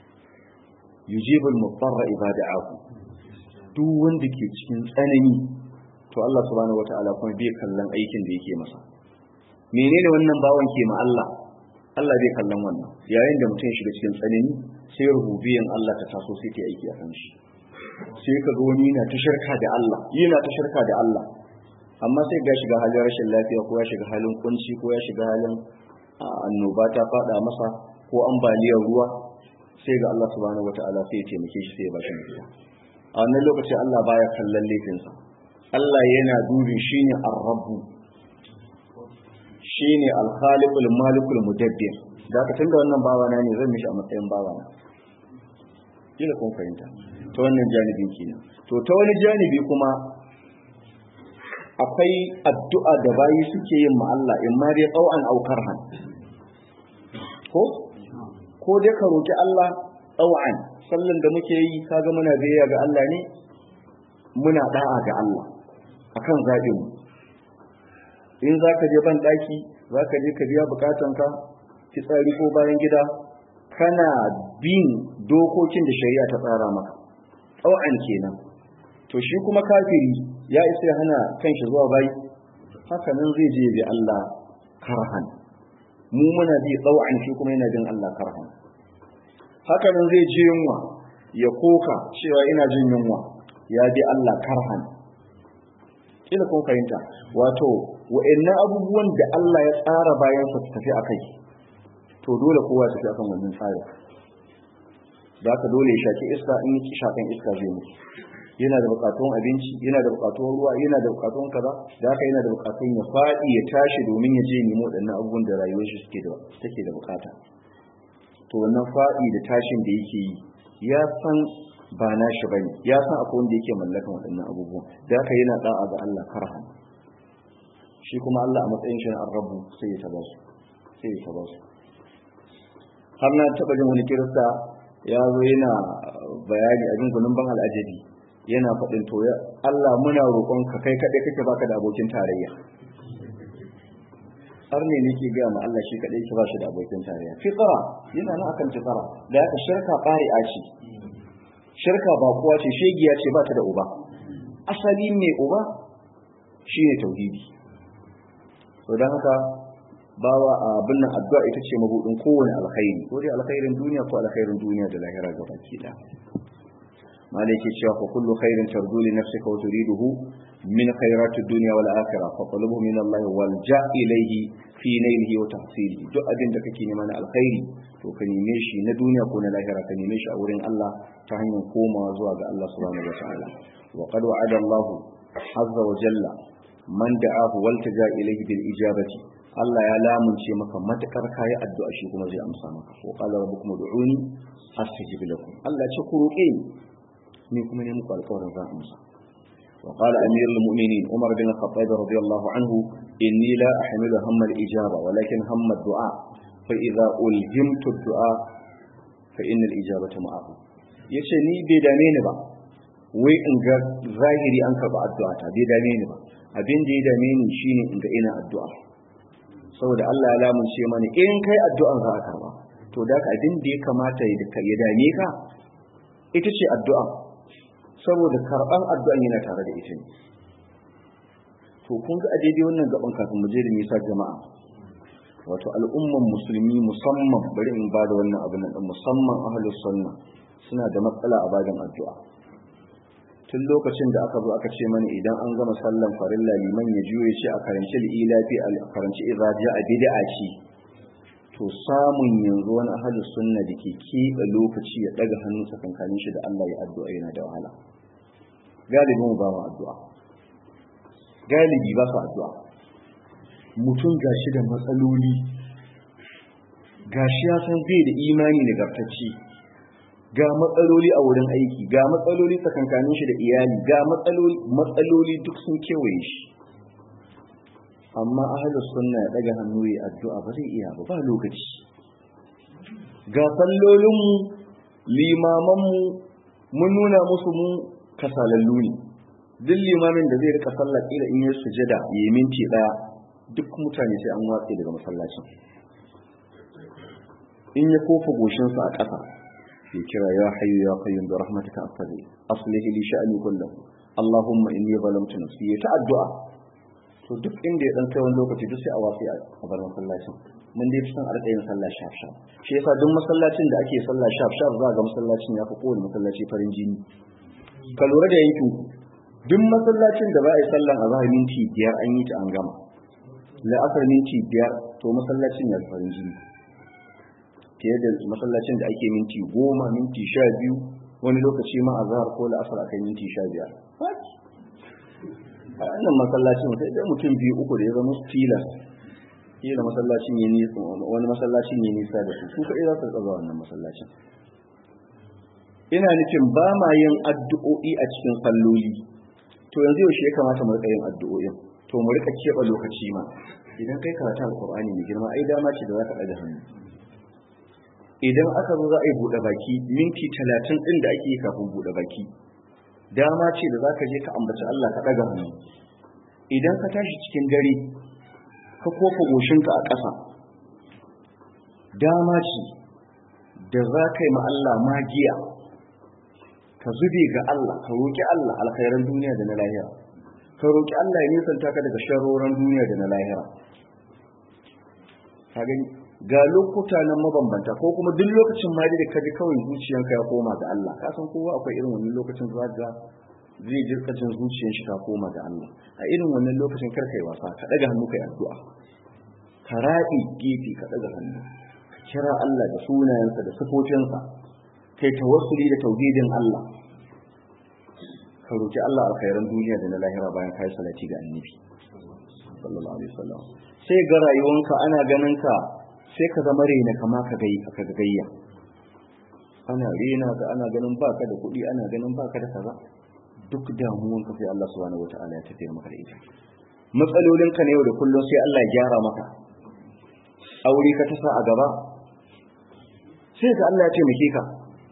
yujibul mudarra ibada'ahu duk wanda ke cikin tsanani to Allah subhanahu wataala kuma bai kallon aikin da yake masa menene wannan bawan ke ma Allah Allah bai kallon wannan yayin da mutum shiga cikin tsanani sai rububiyan Allah ta taso sai ta aiki a kan shi sai ka ga wani yana ta shirka da Allah yana ta shirka da Allah amma sai ga shiga halin rashin lafiya ko ya shiga halin kunci ko ya shiga halin annoba ta fada masa ko ambaliyar ruwa sai ga Allah subhanahu wataala sai ya taimake shi sai ya bashi mafita a wannan lokaci Allah baya kallon laifinsa Allah yana dubi shine ar-rabbu shine al-khaliqul malikul mudabbir da ka tunda wannan bawana ne zan mishi a matsayin bawana kila kun fahimta ta wannan janibin kenan to ta wani janibi kuma akwai addu'a da bayi suke yin ma Allah in ma dai tsau'an aukar han ko ko dai ka roki Allah tsau'an sallan da muke yi kaga muna biyayya ga Allah ne muna da'a ga Allah akan zaɓin mu in za ka je ban ɗaki za ka je ka biya bukatanka fitsari ko bayan gida kana bin dokokin da shari'a ta tsara maka tsau'an kenan to shi kuma kafiri ya isa ya hana kanshi zuwa bai haka nan zai je bi Allah karhan mu muna bi tsau'an shi kuma yana jin Allah karhan haka nan zai je yunwa ya koka cewa ina jin yunwa ya bi Allah karhan kila kun fahimta wato wa'annan abubuwan da Allah ya tsara bayan su tafi akai to dole kowa ya tafi akan wannan tsari da haka dole ya shaki iska in yi shakan iska zai mutu yana da bukatun abinci yana da bukatun ruwa yana da bukatun kaza da haka yana da bukatun ya faɗi ya tashi domin ya je nemo waɗannan abubuwan da rayuwar shi suke da take da bukata to wannan faɗi da tashin da yake yi ya san ba na shi bane ya san akwai wanda yake mallakan waɗannan abubuwan da haka yana da'a ga Allah karhan shi kuma Allah a matsayin shi na arrabu sai ya taba su sai ya taba su har na taɓa jin wani kirista ya zo yana bayani abin gunin ban al'ajabi yana faɗin toya Allah muna roƙon ka kai kaɗai kake baka da abokin tarayya har ne ne ke gaya ma Allah shi kaɗai ke ba shi da abokin tarayya fitara yana nan akan fitara da haka shirka ƙari'a ce shirka ba kuwa ce shegiya ce ba ta da uba asali mai uba shi ne tauhidi to don haka bawa abin nan addu'a ita ce mabudin kowane alkhairi ko dai alkhairin duniya ko alkhairin duniya da lahira ga baki da malai ke cewa fa kullu khairin tardu li nafsika wa turiduhu min khairatid dunya wal akhirah fa talabhu min Allah wal ja ilayhi fi nailihi wa tahsilihi duk abin da kake nema na alkhairi to ka neme shi na duniya ko na lahira ka neme shi a wurin Allah ta hanyar komawa zuwa ga Allah subhanahu wa ta'ala wa qad wa'ada Allah azza wa jalla man da'ahu wal taja ilayhi bil ijabati Allah ya lamunce maka matakar kayi addu'a shi kuma zai amsa maka wa qala rabbukum ud'uni astajib lakum Allah ya ce ku roƙe ni ni kuma ne muku alƙawarin za amsa وقال أمير المؤمنين عمر بن الخطاب رضي الله عنه إني لا أحمل هم الإجابة ولكن هم الدعاء فإذا ألهمت الدعاء فإن الإجابة معه yace ni bai dame ni ba wai in ga zahiri an karba addu'a ta bai dame ni ba abin da ya dame ni shine in ga ina addu'a saboda Allah ya lamunce mani in kai addu'an za a karba to da ka abin da ya kamata ya dame ka ita ce addu'a saboda karban addu'an yana tare da ita ne to kun ga a daidai wannan gaban kafin mu je da nisa jama'a wato al'umman musulmi musamman bari in ba da wannan abin nan musamman ahlus sunna suna da matsala a bayan addu'a tun lokacin da aka zo aka ce mana idan an gama sallan farilla liman ya juye shi a karanci lilafi a karanci izaji a bid'a ce to samun yanzu wani ahlus sunna da ke keɓe lokaci ya daga hannun tsakankanin shi da Allah ya addu'a yana da wahala galibin ba mu addu'a galibi ba su addu'a mutum gashi da matsaloli gashi ya san bai da imani nagartacce ga matsaloli a wurin aiki ga matsaloli tsakankanin shi da iyali ga matsaloli duk sun kewaye shi amma ahalus sunna ya daga hannu ya addu'a ba zai iya ba ba lokaci ga sallolinmu limamanmu mun nuna musu mu kasalallu ne duk limamin da zai rika sallah kila in ya sujada ya yi minti daya duk mutane sai an watse daga masallacin in ya kofa goshinsa a ƙasa ya kira ya hayyu ya qayyum bi rahmatika astaghfir aslih li sha'ni kullahu allahumma inni zalamtu nafsi ya ta addu'a to duk inda ya dan kai wani lokaci duk sai a watse a bar masallacin mun dai san arka yin sallah shaf shaf shi yasa duk masallacin da ake sallah shaf shaf za ga masallacin ya fi kowane masallaci farin jini ka lura da yankin duk masallacin da ba a yi sallan azhar minti biyar an yi ta an gama la'asar minti biyar to masallacin ya farin jini fiye da masallacin da ake minti goma minti sha biyu wani lokaci ma azhar ko la'asar akan minti sha biyar a wannan masallacin sai dai mutum biyu uku da ya zama tilas kila masallacin ya nisa wani masallacin ya nisa da su su kaɗai za su tsaba wannan masallacin ina nufin ba ma yin addu'o'i a cikin salloli to yanzu yaushe ya kamata mu rika yin addu'o'in to mu rika keɓe lokaci ma idan kai karatu alqur'ani mai girma ai dama ce da za ka ɗaga hannu idan aka zo za a yi buɗe baki minti talatin ɗin da ake yi kafin buɗe baki dama ce da za ka je ka ambaci Allah ka ɗaga hannu idan ka tashi cikin dare ka kofa goshinka a ƙasa dama ce da za ka yi ma Allah magiya ka zube ga Allah ka roƙi Allah alkhairan duniya da na lahira ka roƙi Allah ya nisanta ka daga sharoran duniya da na lahira ka gani ga lokuta nan mabambanta ko kuma duk lokacin ma da ka ji kawai zuciyanka ya koma ga Allah ka san kowa akwai irin wannan lokacin za ga zai ji kacin zuciyar shi ta koma ga Allah a irin wannan lokacin kar kai wasa ka daga hannu kai addu'a ka raɗi gefe ka daga hannu ka kira Allah da sunayensa da sifofinsa kai tawassuli da tauhidin Allah ka roki Allah alkhairan duniya da na lahira bayan kai salati ga annabi sallallahu alaihi wasallam sai ga rayuwanka ana ganin ka sai ka zama rena kama ka gai ka gayya ana rena ka ana ganin baka da kuɗi ana ganin baka da kaza duk damuwan ka sai Allah subhanahu wataala ya tafiyar maka da ita matsalolin ka ne yau da kullum sai Allah ya gyara maka aure ka tasa a gaba sai ga Allah ya taimake ka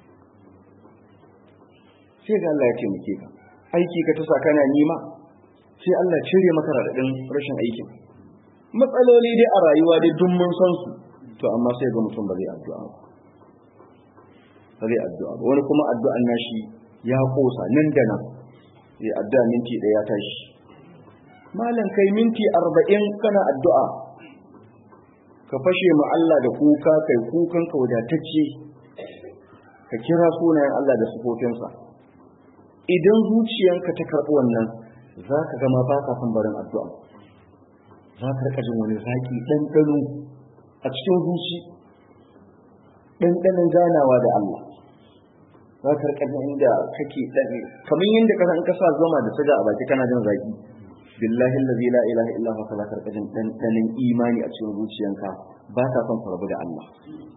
sai ga Allah ya taimake ka aiki ka tasa kana nima sai Allah cire maka radadin rashin aikin matsaloli dai a rayuwa dai duk mun san su to amma sai ga mutum ba zai addu'a ba ba zai addu'a ba wani kuma addu'an nashi ya kosa nan da nan ya addu'a minti ɗaya ya tashi malam kai minti arba'in kana addu'a ka fashe ma Allah da kuka kai kukan ka wadatacce ka kira sunayen Allah da sufofinsa idan zuciyanka ta karɓi wannan za ka gama ba ka son barin addu'a za ka rika jin wani zaƙi ɗanɗano a cikin zuci ɗanɗanon ganawa da Allah za ka rika jin inda kake ɗane kamar yadda ka san ka sa zama da suga a baki kana jin zaƙi billahi allazi la ilaha illa huwa za ka rika jin ɗanɗanon imani a cikin zuciyanka ba ka son ka rabu da Allah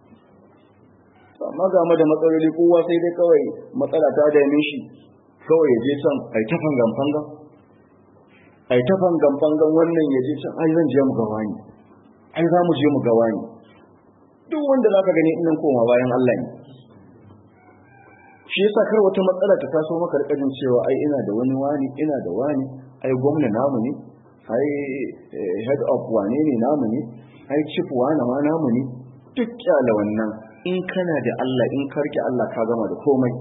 amma ga mu da matsaloli kowa sai dai kawai matsala ta dame shi kawai ya je can ai ta fangan fangan ai ta fangan fangan wannan ya je can ai zan je mu ga wani ai za mu je mu ga wani duk wanda zaka gani innan koma bayan Allah ne shi yasa kar wata matsala ta taso maka rikajin cewa ai ina da wani wani ina da wani ai gwamna namu ne ai head of wane ne namu ne ai chief wane ma namu ne duk kyala wannan in kana da Allah in karki Allah ka gama da komai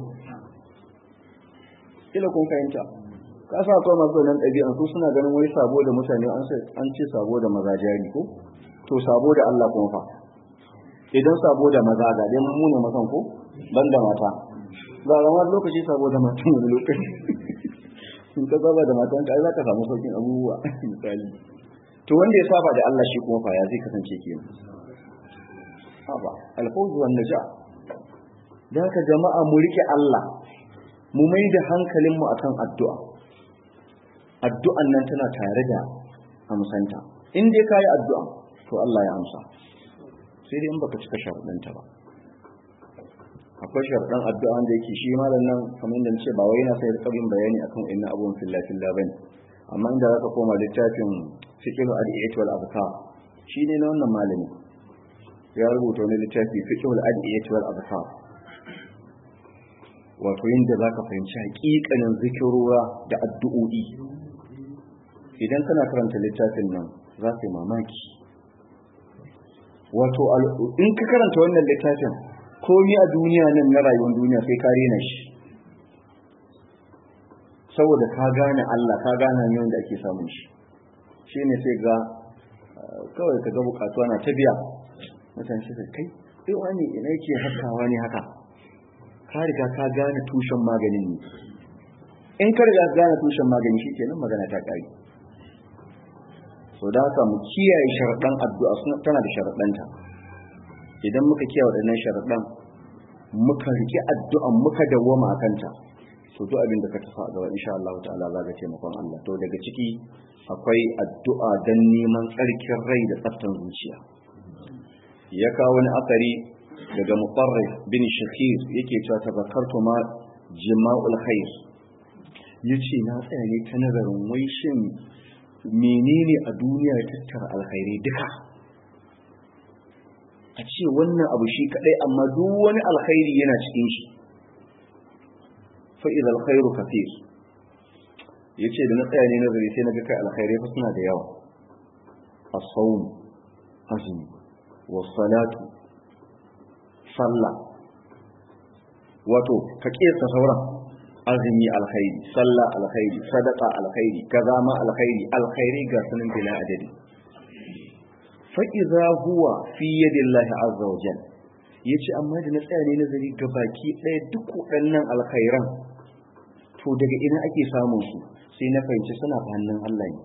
ila kun fahimta ka sa akwai masu nan ɗabi'an su suna ganin wai sabo da mutane an ce sabo da maza jari ko to sabo da Allah kuma fa idan sabo da maza ga dai mu ne masan ko ban da mata ba ga lokaci sabo da mata wani lokaci in ka saba da matan ka ai za ka samu saukin abubuwa misali to wanda ya saba da Allah shi kuma fa ya zai kasance kenan haba alfawzu wan naja da haka jama'a mu rike Allah mu mai da hankalin mu akan addu'a addu'an nan tana tare da amsanta in dai kai addu'a to Allah ya amsa sai dai in baka cika sharuɗanta ba akwai sharuɗan addu'a da yake shi malam nan kamar da nace ba wai yana sai rikabin bayani akan inna abun fillah fillah bane amma inda zaka koma littafin fiqh al-adiyat wal azkar shi ne na wannan malami ya rubuta wani littafi fiqhul adiyat wal abkar wato yanda zaka fahimci hakikanin zikirura da addu'o'i idan kana karanta littafin nan za ka yi mamaki wato in ka karanta wannan littafin komi a duniya nan na rayuwar duniya sai ka rena shi saboda ka gane Allah ka gane yadda ake samun shi shine sai ga kawai ka ga bukatuwa na ta biya mutane shi kai sai wani ina yake haskawa ne haka ka riga ka gane tushen maganin ne in ka riga gane tushen magani shi kenan magana ta kare so da haka mu kiyaye sharaɗan addu'a suna tana da sharaɗanta idan muka kiyaye waɗannan sharaɗan muka riƙe addu'an muka dawwama a kanta to duk abin da ka tafa a gaba insha Allah ta'ala za ka taimakon Allah to daga ciki akwai addu'a don neman tsarkin rai da tsaftan zuciya ya kawo wani akari daga mutarrif bin shakir yake cewa tabakkartu ma jima'ul khair yace na tsaya ne ta nazarin wai shin menene a duniya ya tattara alkhairi duka a ce wannan abu shi kadai amma duk wani alkhairi yana cikin shi fa idza alkhairu kathir yace da na tsaya ne nazari sai na ga kai alkhairai fa suna da yawa as-sawm azumi was-salatu sallah wato ka kiyasta sauran azumi alkhairi sallah alkhairi sadaqa alkhairi kaza ma alkhairi alkhairi ga sunan bila adadi fa idza huwa fi yadillahi azza wa jalla yace amma da na tsaya ne nazari ga baki ɗaya duk waɗannan alkhairan to daga ina ake samun su sai na fahimci suna hannun Allah ne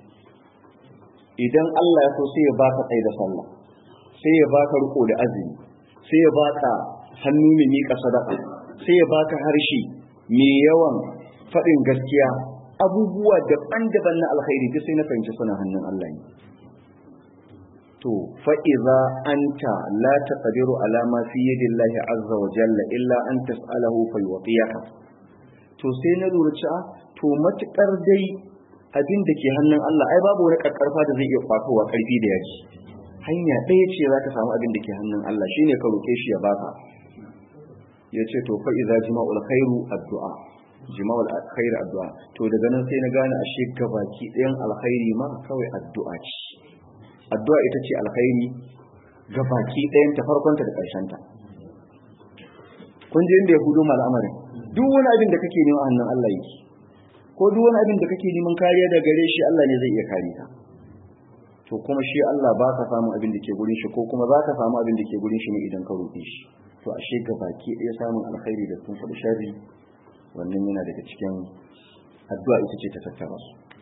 idan Allah ya so sai ya baka tsaye da sallah sai ya baka riko da azumi sai ya baka hannu mai miƙa sadaka sai ya baka harshe mai yawan faɗin gaskiya abubuwa daban-daban na alkhairi duk sai na fahimci suna hannun Allah ne to fa'iza anta la taqdiru ala ma fi yadillahi azza wa jalla illa an tas'alahu fa yuwaqiyaka to sai na lura cewa to matukar dai abin da ke hannun Allah ai babu wani karkarfa da zai iya kwatowa karfi da yaji hanya ɗaya ce za ka samu abin da ke hannun Allah shine ka roke shi ya baka ya ce to fa iza jima'ul khairu addu'a jima'ul khairu addu'a to daga nan sai na gane ashe gabaki ɗayan alkhairi ma kawai addu'a ce addu'a ita ce alkhairi gabaki ɗayan ta farkonta da ƙarshenta kun ji inda ya hudu al'amarin duk wani abin da kake neman hannun Allah yake ko duk wani abin da kake neman kariya da gare shi Allah ne zai iya kare ka to kuma shi Allah ba ka samu abin da ke gurin shi ko kuma za ka samu abin da ke gurin shi ne idan ka roƙe shi to ashe ga baki ɗaya samun alkhairi da sun faɗi sharri wannan yana daga cikin addu'a ita ce ta tattara su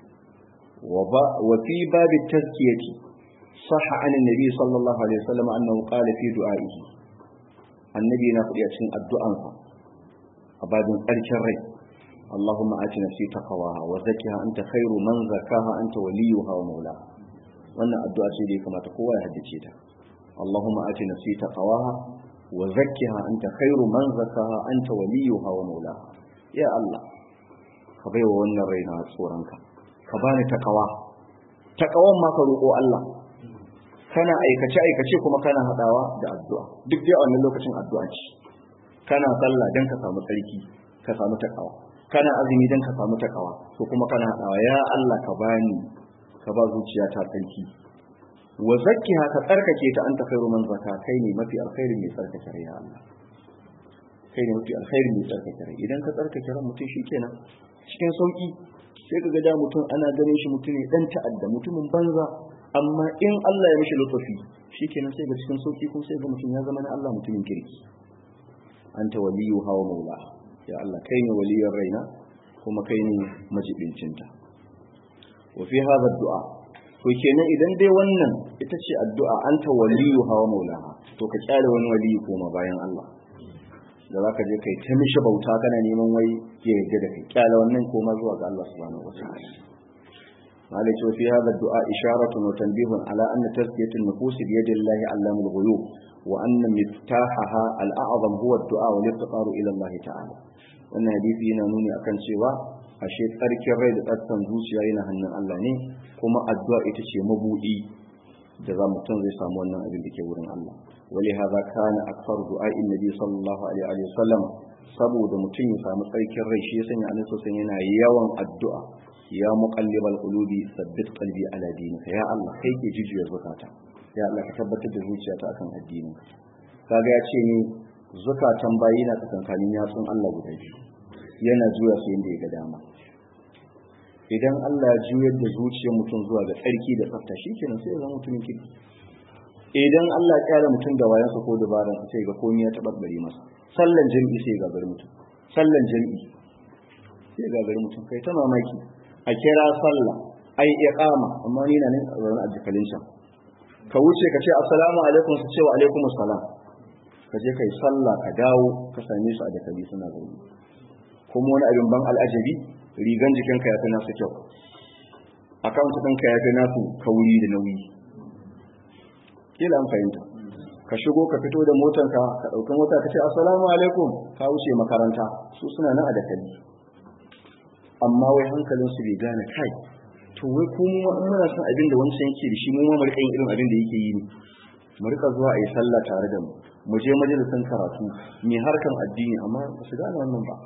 wa fi babi tazkiyati sahha an annabi sallallahu alaihi wasallam annahu qala fi du'a'ihi annabi na faɗi a cikin addu'ansa a babin ƙarshen rai اللهم آت نفسي تقواها وزكها أنت خير من زكاها أنت وليها ومولاها wannan addu'a ce da ya kamata kowa ya haddace ta Allahumma ati nafsi taqwaha wa zakkiha anta khairu man zakkaha anta waliyuha wa maulaha ya Allah ka baiwa wannan raina tsoronka ka bani takawa takawan ma ka roƙo Allah kana aikace aikace kuma kana hadawa da addu'a duk dai a wannan lokacin addu'a ce kana sallah dan ka samu tsarki ka samu takawa kana azumi dan ka samu takawa to kuma kana hadawa ya Allah ka bani ka ba zuciya ta tsarki wa zakkiha ka tsarkake ta anta khairu man zakka kai ne mafi alkhairi mai tsarkake rai ya Allah kai ne mafi alkhairi mai tsarkake rai idan ka tsarkake ran mutum shikenan cikin sauki sai ka ga da mutum ana ganin shi mutum ne dan ta'adda mutumin banza amma in Allah ya mishi lutufi shikenan sai ga cikin sauki kuma sai ga mutum ya zama na Allah mutumin kirki anta waliyu hawa maula ya Allah kai ne waliyar raina kuma kai ne majibincinta wa fi hadha du'a to kenan idan dai wannan ita ce addu'a anta waliyu hawa maulaha to ka kyale wani waliyu koma bayan Allah da zaka je kai ta mishi bauta kana neman wai ya yarda da kai kyale wannan koma zuwa ga Allah subhanahu wataala malai ce fi hadha du'a isharatun wa tanbihun ala anna tazkiyatu an-nufus bi yadi Allah allamul ghuyub wa anna miftahaha al-a'zam huwa ad-du'a wal iftiqaru ila Allah ta'ala wannan hadisi yana nuni akan cewa ashe tsarkin rai da tsarkan zuciya yana hannun Allah ne kuma addu'a ita ce mabudi da za mutum zai samu wannan abin da ke wurin Allah wali hadha kana akthar du'a'in nabi sallallahu alaihi wa sallam saboda mutum ya samu tsarkin rai shi ya sanya annabi sallallahu yana yawan addu'a ya muqallibal qulubi sabbit qalbi ala dinika ya Allah kai ke jijiya zakata ya Allah ka tabbatar da zuciyata akan addinin kaga ya ce ni zukatan bayi na tsakankanin yatsun Allah guda biyu yana juya su yadda ya ga dama idan Allah ya juyar da zuciyar mutum zuwa ga tsarki da tsafta shikenan sai ya zama mutumin kirki idan Allah ya kyara mutum da wayansa ko dabaran sa sai ga komai ya tababbare masa sallan jami'i sai ga gari mutum sallan jami'i sai ga gari mutum kai ta mamaki a kira sallah ai iqama amma ni na nan a zaune a jikalin shan ka wuce ka ce assalamu alaikum su ce wa alaikum assalam ka je kai sallah ka dawo ka same su a dakali suna zaune kuma wani abin ban al'ajabi rigan jikinka ya fi nasu kyau akawunt ɗinka ya fi nasu kauri da nauyi kila an fahimta ka shigo ka fito da motanka ka ɗauki mota ka ce assalamu alaikum ka wuce makaranta su suna nan a dakali amma wai hankalinsu bai gane kai to wai kuma in muna son abin da wancan yake da shi mu ma mu rika yin irin abin da yake yi ne mu rika zuwa a yi sallah tare da mu mu je majalisan karatu mai harkan addini amma ba su gane wannan ba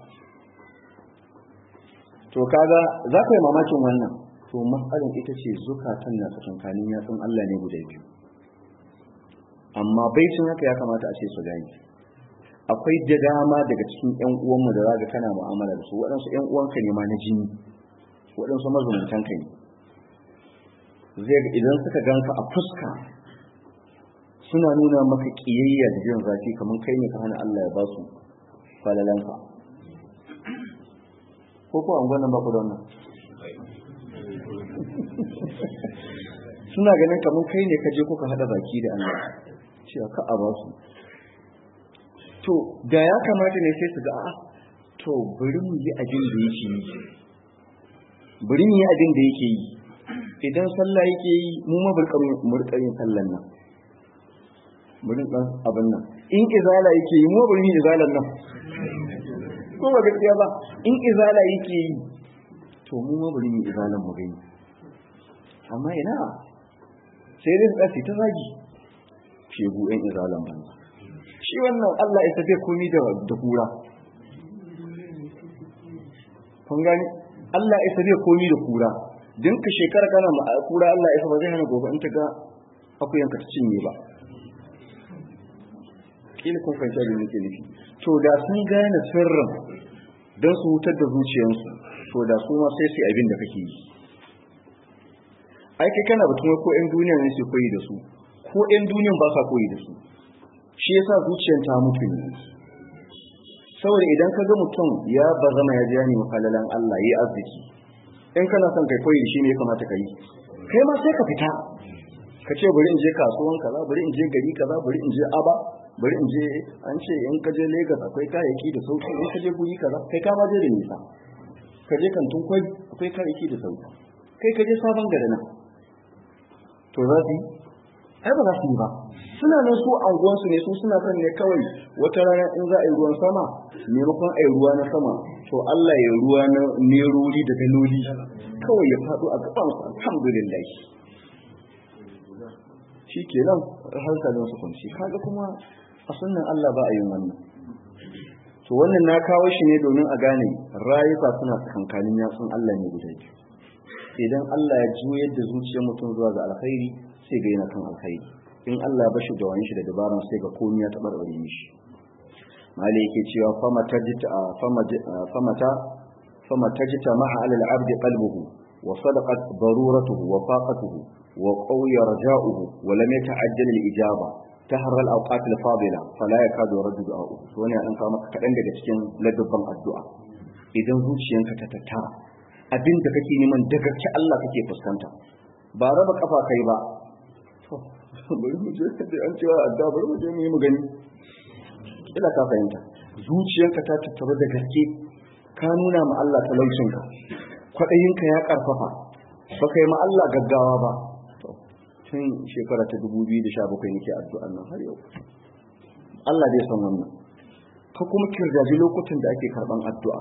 to kaga za ka yi mamakin wannan to matsalin ita ce zukatan na tsakankanin yatsun Allah ne guda biyu amma baicin haka ya kamata a ce su gani akwai da dama daga cikin ƴan uwanmu da zaka kana mu'amala da su waɗansu ƴan uwanka ne ma na jini waɗansu mazumuntan ka ne zai ga idan suka ganka a fuska suna nuna maka kiyayya da jin zafi kamar kai ne ka hana Allah ya ba su falalanka ko ko an gwanan baku da wannan suna ganin kamar kai ne ka je kuka hada baki da Allah cewa ka a ba su to da ya kamata ne sai su ga a to bari mu yi abin da yake yi bari mu yi abin da yake yi idan sallah yake yi mu ma burka yin sallan nan bari dan abin nan in izala yake yi mu bari yin izalan nan ko ba gaskiya ba in izala yake yi to mu ma bari mu izalan mu gani amma ina sai dai tsasi ta zagi shegu ɗan izalan ba shi wannan Allah ya tafi komi da da kura kun gani Allah ya tafi komi da kura din ka shekara kana ma kura Allah ya ba zai hana gobe in ta ga akuyanka ta cinye ba kila kun fahimta da nake nufi to da sun gane sirrin don su hutar da zuciyarsu to da su ma sai su abin da kake yi ai kai kana batun ko ƴan duniya ne su koyi da su ko ƴan duniyan ba sa koyi da su shi yasa zuciyar ta mutu ne saboda idan ka ga mutum ya bazama ya ji ne mafalalan Allah yi arziki in kana son kai koyi shi ne ya kamata ka yi kai ma sai ka fita ka ce bari in je kasuwan kaza bari in je gari kaza bari in je aba bari in je an ce in ka je Lagos akwai kayayyaki da sauki in ka je guri kaza kai ka ma je da nisa ka je kantin kwai akwai kayayyaki da sauki kai ka je sabon gari nan to za su yi ai ba za su yi ba suna nan su anguwansu ne su suna son ne kawai wata rana in za a yi ruwan sama maimakon a yi ruwa na sama to Allah ya ruwa na nerori da daloli kawai ya faɗo a gaban su alhamdulillah shi ke nan hankalin su kunci kaga kuma a sunan Allah ba a yin wannan to wannan na kawo shi ne domin a gane rayuka suna tsakankanin yatsun Allah ne guda biyu idan Allah ya juyar da zuciyar mutum zuwa ga alkhairi sai ga yana kan alkhairi in Allah ba shi da wani shi da dabaran sai ga komai ya tabarbare mishi mali yake cewa fama tajita fama ta fama tajita ma'a alal abdi qalbuhu wa sadaqat daruratuhu wa faqatuhu wa qawiya raja'uhu wa lam yata'ajjal al ijaba tahra al awqat al fadila fala yakadu yardu du'a'u to ne an kawo maka kadan daga cikin ladabban addu'a idan zuciyanka ta tattara abin da kake neman daga ci Allah kake fuskanta ba raba kafa kai ba bari mu je da an cewa adda bari mu je mu yi mu gani ila ka fahimta zuciyarka ta tattara da gaske ka nuna ma Allah talaucinka kwaɗayinka ya ƙarfafa ba kai ma Allah gaggawa ba tun shekara ta 2017 nake addu'an nan har yau Allah zai san wannan ka kuma kirgaji lokutan da ake karɓan addu'a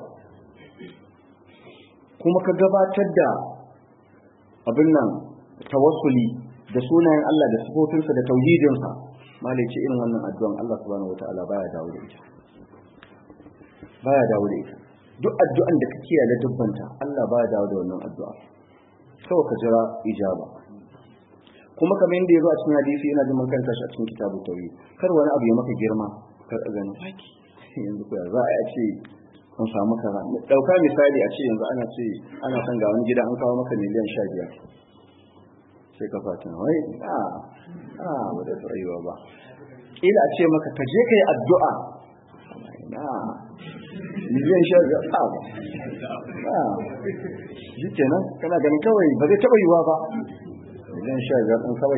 kuma ka gabatar da abin nan tawassuli da sunayen Allah da sifofinsa da tauhidinsa malai ce irin wannan addu'an Allah subhanahu wataala baya dawo da ita baya dawo da ita duk addu'an da ka kiyaye dubbanta Allah baya dawo da wannan addu'a kawai ka jira ijaba kuma kamar yadda ya zo a cikin hadisi yana jin makanta shi a cikin kitabu tauhid kar wani abu ya maka girma kar a gani yanzu ko za a ce an samu kaza dauka misali a ce yanzu ana ce ana son ga wani gida an kawo maka miliyan sha biyar sai ka fata wai a a ba da tsayuwa ba ila a ce maka ka je ka yi addu'a na miliyan sha biyar a ba a shi kenan kana ganin kawai ba zai taɓa yiwa ba miliyan sha biyar ɗin kawai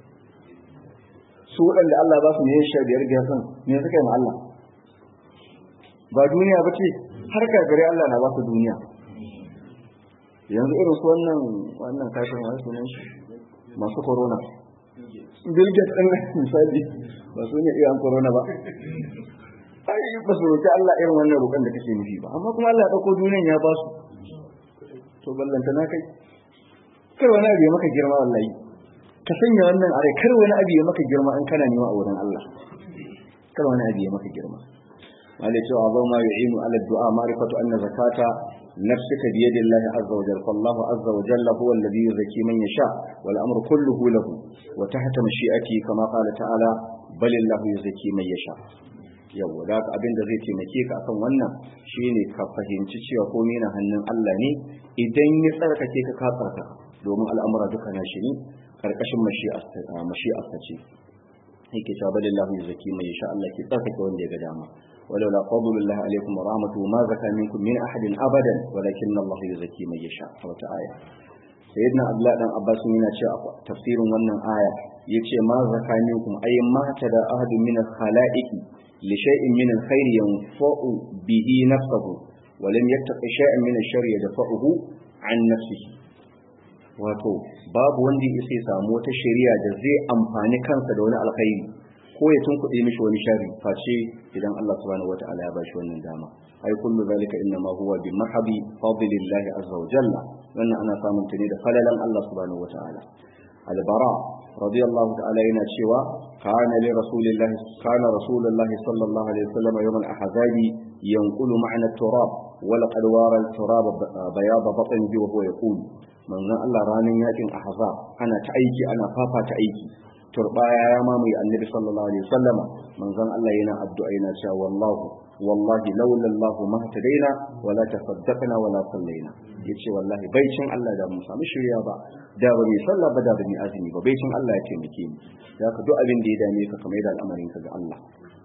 su waɗanda Allah ba su miliyan sha biyar biyar ɗin me suka yi ma Allah ba duniya ba ce har kafirai Allah na ba su duniya yanzu irin su wannan wannan kafin wani sunan shi masu corona bill gates ɗin misali ba su ne iyan corona ba ai ba su roƙi Allah irin wannan roƙon da kake nufi ba amma kuma Allah ya ɗauko duniyan ya ba su to ballanta na kai kar wani abu ya maka girma wallahi ka sanya wannan are kar wani abu ya maka girma in kana nema a wurin Allah kar wani abu ya maka girma wanda cewa ba ma yu'inu ala du'a ma'rifatu anna zakata nafsika bi yadi Allah azza wa jalla fallahu azza wa jalla huwa alladhi yuzakki man yasha wal amru kulluhu lahu wa tahta mashi'ati kama qala ta'ala bal illahu yuzakki man yasha yawa da abin da zai taimake ka akan wannan shine ka fahimci cewa komai na hannun Allah ne idan ya tsarkake ka ka tsarkaka domin al'amura duka na shi ne karkashin mashi'arsa ce yake cewa balillahu yuzaki mai insha Allah ke tsarkake wanda ya ga dama walau la fadlullah alaikum wa rahmatuhu ma zaka minkum min ahadin abadan walakin Allah yuzaki mai yasha a wata aya sayyidina abdullah dan abbas yana cewa tafsirin wannan aya yace ma zaka minkum ay ma tada ahadun min al-khalaiqi li shay'in min al-khair yanfa'u bihi nafsuhu wa lam yattaqi shay'an min ash-sharri yadfa'uhu an nafsihi wato babu wanda ya sai samu wata shari'a da zai amfani kansa da wani alkhairi ko ya tunkuɗe mishi wani shari face idan Allah subhanahu wata'ala ya bashi wannan dama ai kullu zalika inna ma huwa bi mahabi fadlillahi azza wa jalla wannan ana samun ta ne da falalan Allah subhanahu wata'ala albara radiyallahu ta'ala yana cewa kana li rasulillahi kana rasulullahi sallallahu alaihi wasallam yawm al-ahzabi yanqulu ma'na at-turab wa laqad wara al-turab bayad batnihi wa huwa yaqulu manzon Allah ranar yakin ahzab ana ta aiki ana fafa ta aiki turbaya ya mamaye annabi sallallahu alaihi wasallam manzon Allah yana addu'a yana cewa wallahu wallahi laula Allah ma tadaina wala tasaddaqna wala sallaina yace wallahi baicin Allah da mu samu shirya ba da ba mai sallah ba da ba mai azumi ba baicin Allah ya taimake mu da ka duk abin da ya dame ka kamar da al'amarin ka ga Allah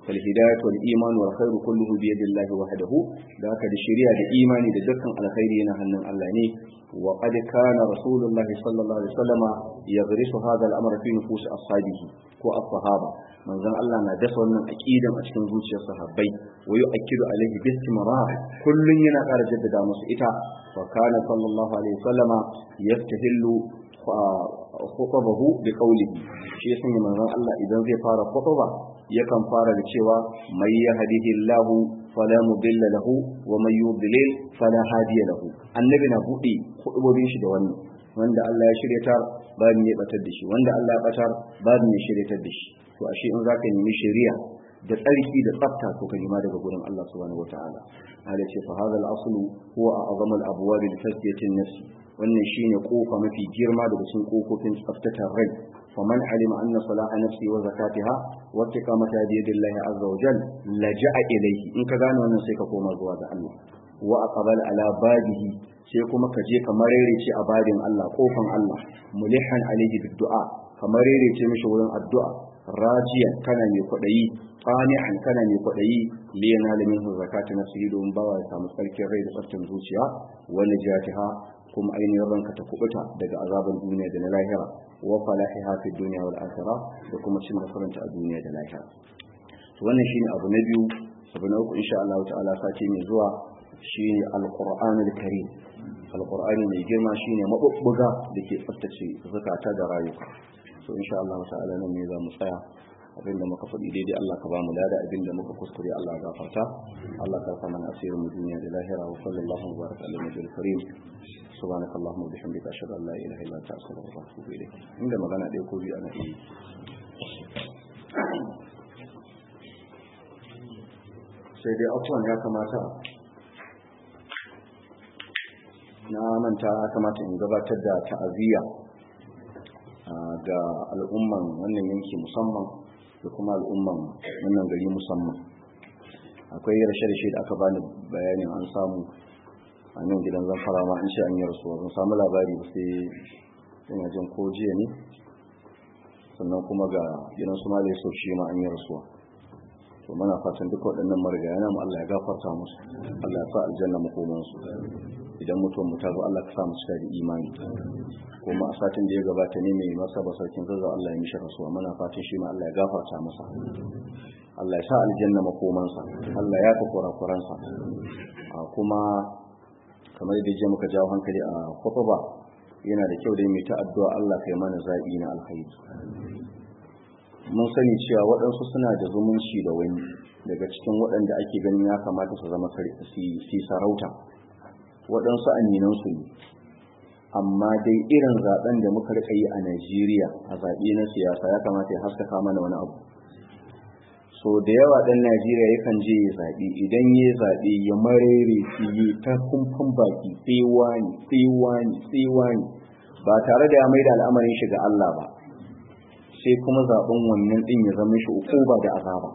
fal hidayatu wal iman wal khairu kulluhu bi yadillahi wahdahu da haka da shari'a da imani da dukkan alkhairi yana hannun Allah ne wa qad kana rasulullahi sallallahu alaihi wasallama yadrisu hadha al-amr fi nufus ashabihi ko as-sahaba manzon Allah na dasa wannan aqidan a cikin zuciyar sahabbai wa yu'akkidu alaihi bi istimrar kullun yana ƙara jaddada musu ita fa kana sallallahu alaihi wasallama yaftahillu khutbahu bi qawlihi shi yasan manzon Allah idan zai fara khutba yakan fara da cewa may yahdihillahu fala mudilla lahu wa may yudlil fala hadiya lahu annabi na bude khutbobin shi da wannan wanda Allah ya shiryatar ba ne batar da shi wanda Allah ya batar ba ne shiryatar da shi to ashe in zaka nemi shari'a da tsarki da tsafta to ka nima daga gurin Allah subhanahu wataala hada ce fa hadha al-aslu huwa a'zamu al-abwab li tazkiyati an-nafs wannan shine kofa mafi girma daga cikin kofofin tsaftatar rai faman alima anna salaha nafsi wa zakatiha wa istiqamata bi yadillahi azza wa jal laja'a ilayhi in ka gane wannan sai ka koma zuwa ga Allah wa aqbal ala babihi sai kuma ka je ka marerece a babin Allah kofan Allah mulihan alayhi bid-du'a ka marerece mishi wurin addu'a rajiyan kana mai kwaɗayi qani'an kana mai kwaɗayi li yanala minhu zakati nafsihi don bawa ya samu tsarkin rai da tsaftin zuciya wa najatiha kuma ainihin ranka ta kubuta daga azaban duniya da na lahira wa falahiha fi dunya wal akhirah da kuma cin nasaranta a duniya da lahira to wannan shine abu na biyu abu na uku insha Allah ta'ala sati mai zuwa shine alqur'anul karim alqur'ani mai girma shine mabubbuga da ke tsaftace zakata da rayuka so insha Allah ta'ala nan ne za mu tsaya abinda muka faɗi daidai Allah ka ba mu lada abinda muka kuskure Allah ya gafarta Allah ka mana asirin mu duniya da lahira wa sallallahu wa baraka ala nabiyil karim subhanaka allahumma wa bihamdika ashhadu an la ilaha illa anta astaghfiruka wa atubu ilayk inda magana ɗaya ko biyu ana yi sai dai afuwan ya kamata na manta ya kamata in gabatar da ta'aziyya ga al'umman wannan yanki musamman da kuma al'umman wannan gari musamman akwai rashe-rashe da aka bani bayanin an samu a nan gidan zamfara ma an ce an yi rasuwa zan samu labari sai yana jin ko jiya ne sannan kuma ga gidan su ma sau shi ma an yi rasuwa to mana fatan duka waɗannan marigaya na mu Allah ya gafarta musu Allah ya sa aljanna makomansu idan mutum mu ta zo Allah ka sa mu cika da imani kuma a satin da ya gabata ne mai masa ba sarkin zazzau Allah ya mishi rasuwa mana fatan shi ma Allah ya gafarta masa Allah ya sa aljanna makomansa Allah ya fi kurakuransa kuma kamar da je muka jawo hankali a khutba yana da kyau da mai ta addu'a Allah kai mana zabi na alkhairi mun sani cewa waɗansu suna da zumunci da wani daga cikin waɗanda ake ganin ya kamata su zama si sarauta waɗansu aminansu ne amma dai irin zaben da muka rika yi a Najeriya a zaɓe na siyasa ya kamata ya haskaka mana wani abu so da yawa ɗan Najeriya yakan je ya zaɓe idan ya zaɓe ya marere su yi ta kumfan baki sai wani sai wani sai wani ba tare da ya mai da al'amarin shi ga Allah ba sai kuma zaɓen wannan ɗin ya zama shi ukuba da azaba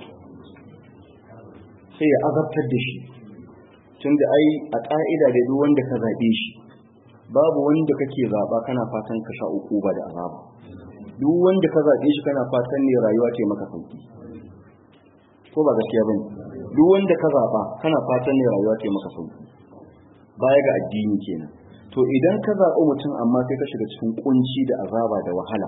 sai ya azabtar da shi tunda ai a ƙa'ida da duk wanda ka zaɓe shi babu wanda kake zaɓa kana fatan ka sha uku ba da azaba duk wanda ka zaɓe shi kana fatan ne rayuwa ce maka sauki ko ba gaskiya bane duk wanda ka zaɓa kana fatan ne rayuwa ce maka sauki baya ga addini kenan to idan ka zaɓi mutum amma sai ka shiga cikin kunci da azaba da wahala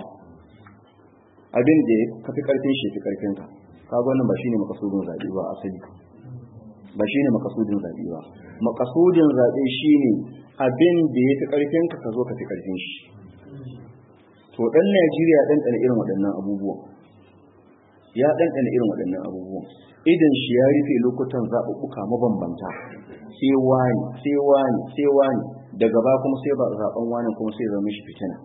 abin da ka fi karfin shi fi karfin ka ka ga wannan ba shine makasudin zaɓe ba asali ba shine makasudin zaɓe ba makasudin zaɓe shine abin da ya fi ƙarfinka ka zo ka fi ƙarfin shi to ɗan najeriya ɗanɗana irin waɗannan abubuwan ya ɗanɗana irin waɗannan abubuwan idan shi ya rufe lokutan zaɓuɓɓuka mabambanta sai wani sai wani sai wani daga ba kuma sai ba zaɓen wani kuma sai zama shi fitina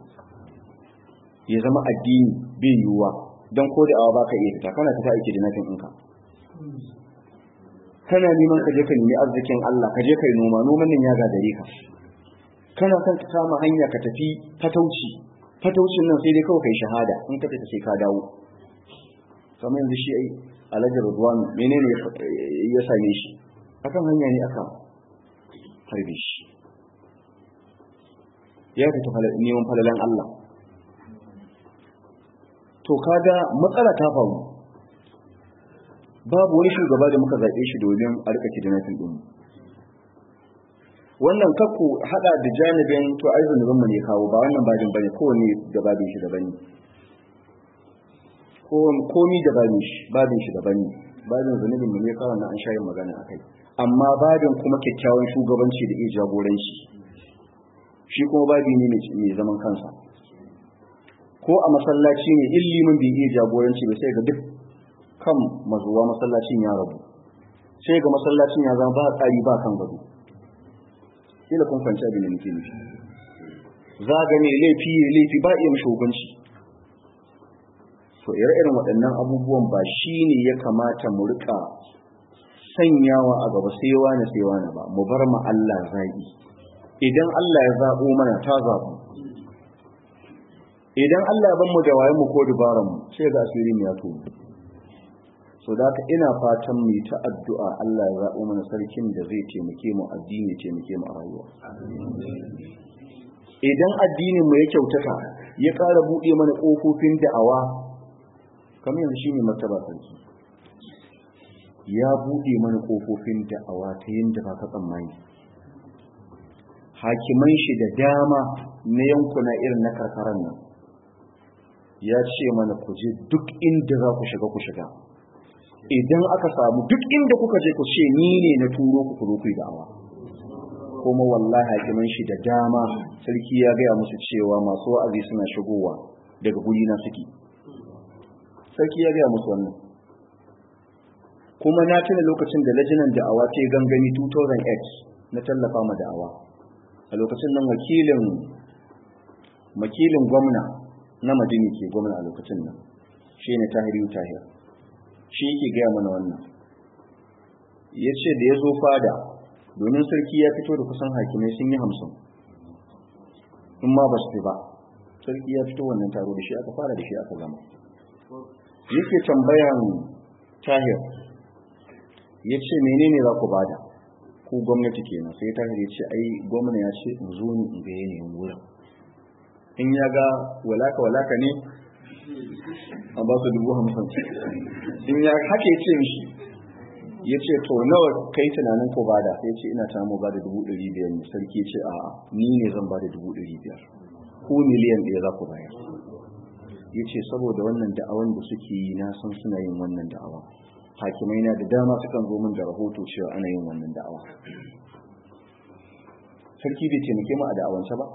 ya zama addini bai yiwuwa don ko da awa baka iya fita kana tafi aiki da nafin ɗinka kana neman ka je ka nemi arzikin Allah ka je ka yi noma noman nan ya gagare ka kana son ka samu hanya ka tafi fatauci fataucin nan sai dai kawai kai shahada in ka fita sai ka dawo kamar yanzu shi ai alhaji Ridwan menene ya same shi akan hanya ne aka harbe shi ya fita neman falalan Allah to kaga matsala ta faru babu wani shugaba da muka zaɓe shi domin a rika kidnapping ɗin wannan kakku hada da janibin to ai zunubin mu ne kawo ba wannan bajin bane kowane da babin shi daban ne komi da babin shi babin shi daban ne babin zunubin mu ne kawo na an shayin magana akai amma babin kuma kyakkyawan shugabanci da iya jagoranci shi kuma babi ne mai zaman kansa ko a masallaci ne illimin bai iya jagoranci ba sai ga duk kan mazuwa masallacin ya rabu sai ga masallacin ya zama ba tsari ba kan gado kila kun fahimci abin da nake nufi za ga ne laifi ne laifi ba iya mishi hukunci to ire-iren waɗannan abubuwan ba shi ne ya kamata mu rika sanyawa a gaba sai wani sai wani ba mu bar ma Allah zaɓi idan Allah ya zaɓo mana ta zaɓu idan Allah ya ban mu da wayen mu ko dubaran mu sai ga asiri mu ya tono so da haka ina fatan mu ta addu'a Allah ya zaɓo mana sarkin da zai taimake mu addini taimake mu a rayuwa idan addinin mu ya kyautata ya ƙara buɗe mana ƙofofin da'awa kamar yanzu shine martaba sarki ya buɗe mana ƙofofin da'awa ta yadda ba ka tsammani hakiman shi da dama na yankuna irin na karkaran nan ya ce mana ku je duk inda za ku shiga ku shiga idan aka samu duk inda kuka je ku ce ni ne na turo ku kuro ku yi da'awa kuma wallahi hakiman shi da dama sarki ya gaya musu cewa masu wa'azi suna shigowa daga guri na suke sarki ya gaya musu wannan kuma na tuna lokacin da lajinan da'awa ta yi gangami 2008 na tallafa ma da'awa a lokacin nan wakilin wakilin gwamna na madini ke gwamna a lokacin nan shi ne tahiri tahir shi yake gaya mana wannan ya ce da ya zo fada domin sarki ya fito da kusan hakimai sun yi hamsin in ma ba su fi ba sarki ya fito wannan taro da shi aka fara da shi aka gama yake tambayan tahir ya ce menene za ku bada ku gwamnati kenan sai tahir ya ce ai gwamna ya ce in zo ni in ga yanayin wurin in ya ga walaka walaka ne a ba su dubu hamsin in ya haka ya ce mishi ya ce to nawa kai tunanin ko bada sai ce ina tamu ba da dubu ɗari biyar ne sarki ce a ni ne zan ba da dubu ɗari biyar ko miliyan ɗaya za ku bayar ya ce saboda wannan da'awan da suke yi na san suna yin wannan da'awa hakimai na da dama sukan zo min da rahoto cewa ana yin wannan da'awa sarki bai taimake mu a da'awance ba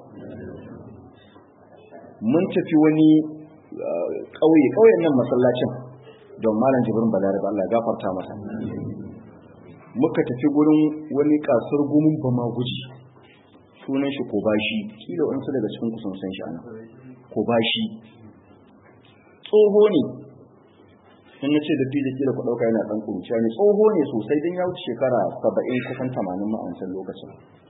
mun tafi wani ƙauye ƙauyen nan masallacin don malam jibrin balarabe Allah ya gafarta masa muka tafi gurin wani kasar gumin bama guji sunan shi ko bashi kila wani daga cikin kusan san shi ana ko bashi tsoho ne in na ce da fi da kila ku ɗauka yana ɗan kuruciya ne tsoho ne sosai don ya wuce shekara saba'in kusan tamanin ma'ancan lokacin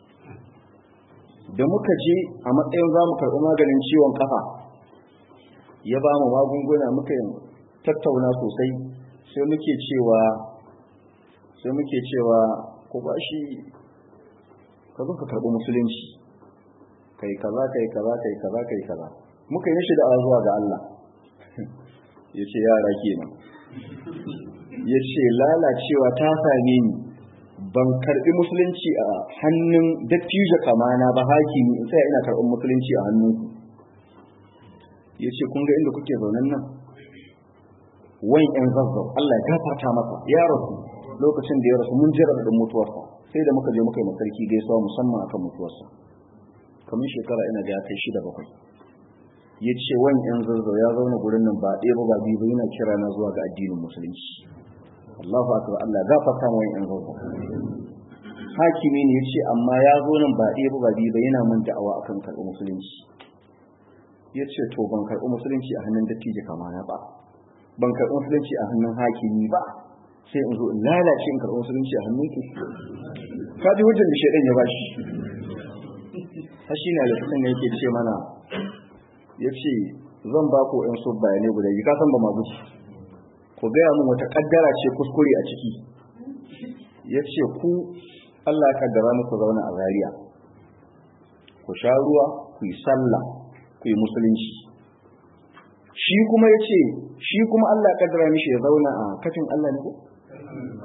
da muka je a matsayin za mu karɓi maganin ciwon kafa ya ba mu magunguna muka yi tattauna sosai sai muke cewa sai muke cewa ku ba shi ka zo ka karɓi musulunci kai kaza kai kaza kai kaza kai kaza muka yi shi da zuwa ga Allah ya ce yara kenan ya ce lalacewa ta same ni ban karɓi musulunci a hannun dattijo kamana ba hakimi in sai ina karɓar musulunci a hannun ya ce kun ga inda kuke zaunen nan wani yan zazzau Allah ya gafarta masa ya rasu lokacin da ya rasu mun jira da mutuwarsa sai da muka je muka yi masarki gaisuwa musamman akan mutuwarsa kamar shekara ina da ya kai shida bakwai ya ce wani yan zazzau ya zauna gurin nan ba ɗaya ba ba biyu ba yana kira na zuwa ga addinin musulunci Allahu akbar Allah ya gafarta wani yan zazzau hakimi ne ya ce amma ya zo nan ba ɗaya ba ba biyu ba yana mun da'awa akan karɓi musulunci ya ce to ban karɓi musulunci a hannun dattijo kamana ba ban karɓi musulunci a hannun hakimi ba sai in zo in lalace in karɓi musulunci a hannun ku ka ji hujjar da shaidan ya ba shi har shi na da kusan da yake ce mana ya ce zan ba ku yan sub bayanai guda biyu ka san ba ma guci ku gaya min wata kaddara ce kuskure a ciki ya ce ku Allah ya kaddara muku zauna a Zariya. ku sha ruwa ku yi sallah ku yi musulunci shi kuma ya ce shi kuma Allah ya kaddara mishi ya zauna a kafin Allah ne ko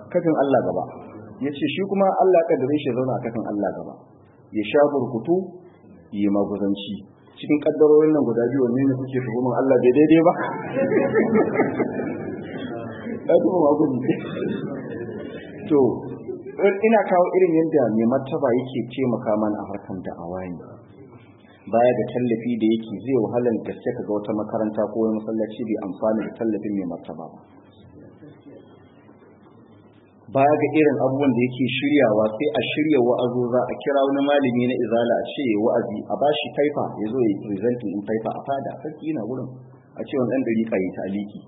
kafin Allah gaba ya ce shi kuma Allah kaddare shi zauna a kafin Allah gaba ya sha burkutu yi maguzanci cikin kaddarorin nan guda biyu wanne ne kuke tuhumar Allah bai daidai ba ya tuhuma maguzi to ina kawo irin yadda mai martaba yake taimaka mana a harkar da'awa ne baya da tallafi da yake zai wahalar gaske kaga wata makaranta ko wani masallaci bai amfani da tallafin mai martaba ba baya ga irin abubuwan da yake shiryawa sai a shirya wa'azo za a kira wani malami na izala a ce wa'azi a bashi faifa ya zo ya presenting in faifa a fada sarki yana wurin a ce wani ɗan dariƙa ya ta aliki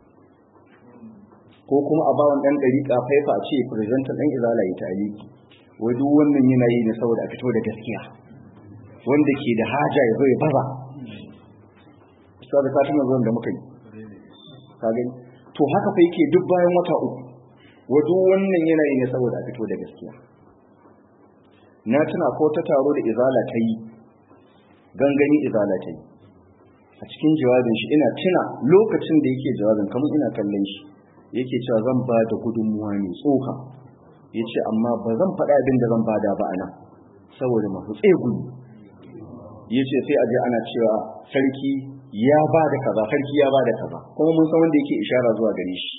ko kuma a bawan ɗan dariƙa faifa a ce presenting ɗan izala ya ta aliki wai duk wannan yana yi ne saboda a fito da gaskiya wanda ke da haja ya zo ya baza saboda satin zuwan da muka yi ka gani to haka fa yake duk bayan wata uku wato wannan yanayi ne saboda a fito da gaskiya na tuna ko ta taro da izala ta yi gangani izala ta yi a cikin jawabin shi ina tuna lokacin da yake jawabin kamar ina kallon shi yake cewa zan ba da gudunmuwa mai tsoka ya ce amma ba zan faɗa abin da zan bada ba ana saboda masu tsegumi ya ce sai aje ana cewa sarki ya ba da kaza sarki ya ba da kaza kuma mun san wanda yake ishara zuwa gare shi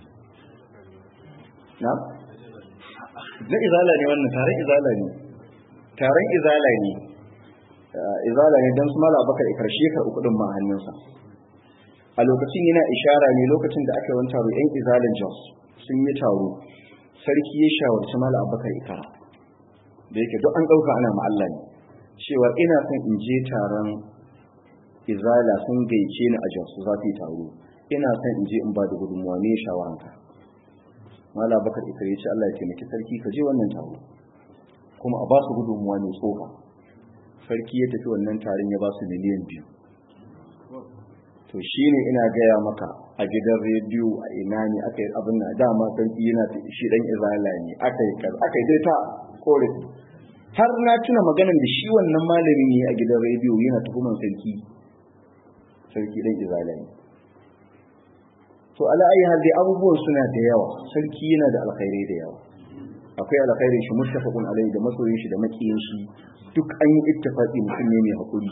na? na izala ne wannan taron izala ne taron izala ne izala ne don su mala bakar karshe ka kudin ma hannunsa a lokacin yana ishara ne lokacin da aka yi wani taro yan izalin jos sun yi taro sarki ya shawarci mala abakar ikara da yake duk an ɗauka ana ma'alla ne cewa ina son in je taron izala sun gaice ni a jos za su yi taro ina son in je in ba da gudunmuwa ne shawaranka mala bakar ita ya ce Allah ya taimaki sarki ka je wannan taro kuma a ba su gudunmuwa mai tsoka sarki ya tafi wannan taron ya ba su miliyan biyu to shine ina gaya maka a gidan rediyo a ina ne aka yi abin na dama sarki yana shi dan izala ne aka yi kar aka yi dai ta korafi har na tuna maganar da shi wannan malami ne a gidan rediyo yana tuhuman sarki sarki dan izala ne to ala ayi hal dai abubuwan suna da yawa sarki yana da alkhairai da yawa akwai alkhairin shi muttafaqun alaihi da masoyin shi da makiyin shi duk an yi ittifaqi mutum ne mai hakuri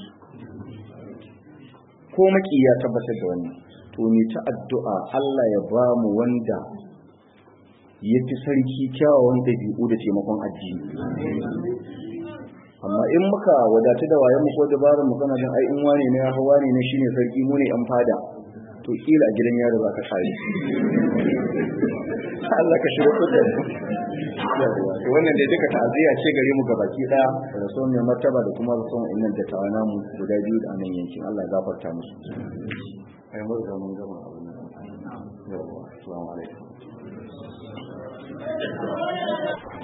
ko maki ya tabbatar da wannan to ni ta addu'a Allah ya ba mu wanda ya fi sarki kyawawan dabi'u da taimakon addini amma in muka wadatu da wayan mu ko dabarar mu kana jin ai in wane ne ya hawa ne shine sarki mu ne an fada to kila a gidan yaro za ka kare Allah ka shirya da to wannan dai duka ta'aziyya ce gare mu gabaki daya da son mai martaba da kuma son innan da tawana mu guda biyu da anan yankin Allah ya gafarta musu ai mu da mun gama abin nan yawa assalamu alaikum